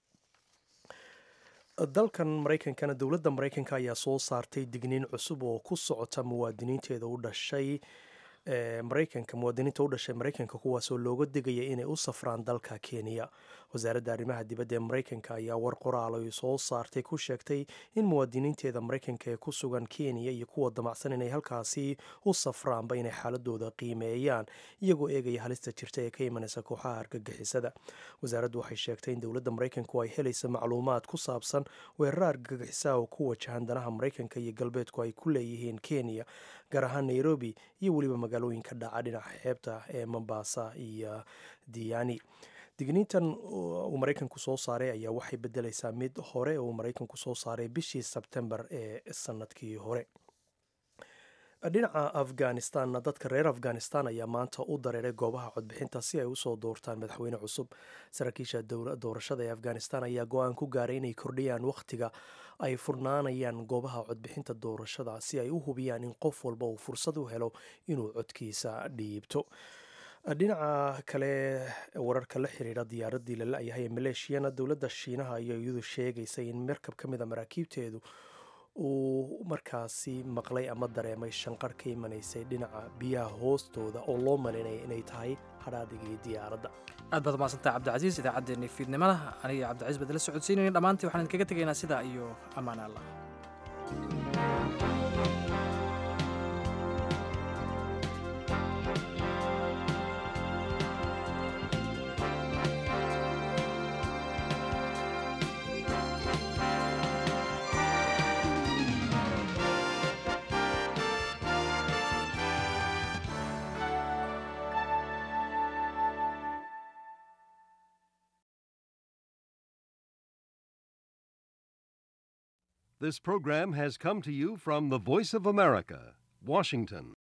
S2: dalkan maraykankana dowladda maraykanka ayaa soo saartay digniin cusub oo ku socota muwaadiniinteeda u dhashay maraykanka muwaadiniinta u dhashay maraykanka kuwaasoo looga digaya inay u safraan dalka kenya wasaaradda arrimaha dibadda ee maraykanka ayaa war qoraal ay soo saartay ku sheegtay in muwaadiniinteeda maraykanka ee ku sugan kenya iyo kuwa damacsan inay halkaasi u safraanba inay xaaladooda qiimeeyaan iyagoo eegaya halista jirta ee ka imanaysa kooxaha argagixisada wasaaraddu waxay sheegtay in dowladda maraykanku ay helaysa macluumaad ku saabsan weerara argagixisaha oo ku wajahan danaha maraykanka iyo galbeedku ay ku leeyihiin kenya gaar ahaan nairobi iyo weliba magaalooyinka dhaca dhinaca xeebta ee mombasa iyo diani digniintan uu maraykanku soo saaray ayaa waxay bedelaysaa mid hore uu maraykanku soo saaray bishii sebtembar ee sanadkii hore dhinaca afghanistanna dadka reer afghanistan ayaa maanta u dareeray goobaha codbixinta si ay usoo doortaan madaxweyne cusub saraakiisha doorashada ee afghanistan ayaa go-aan ku gaaray inay kordhiyaan wakhtiga ay furnaanayaan goobaha codbixinta doorashada si ay u hubiyaan in qof walba uu fursad u helo inuu codkiisa dhiibto dhinaca kale wararka la xiriira diyaaradii la la-yahay ee maleeshiyana dowladda shiinaha ayaa iyadu sheegaysay in markab ka mida maraakiibteedu uu markaasi maqlay ama dareemay shanqar ka imanaysay dhinaca biyaha hoostooda oo loo malaynaya inay tahay hadhaadigii diyaaradda
S1: aad baad umaadsantah cabdicasiis idaacaddeenii fiidnimada aniga cabdicasiis baad la socodsiinayna dhammaantii waxaan idinkaga tegaynaa sidaa iyo ammaan allah
S15: This program has come to you from the Voice of America, Washington.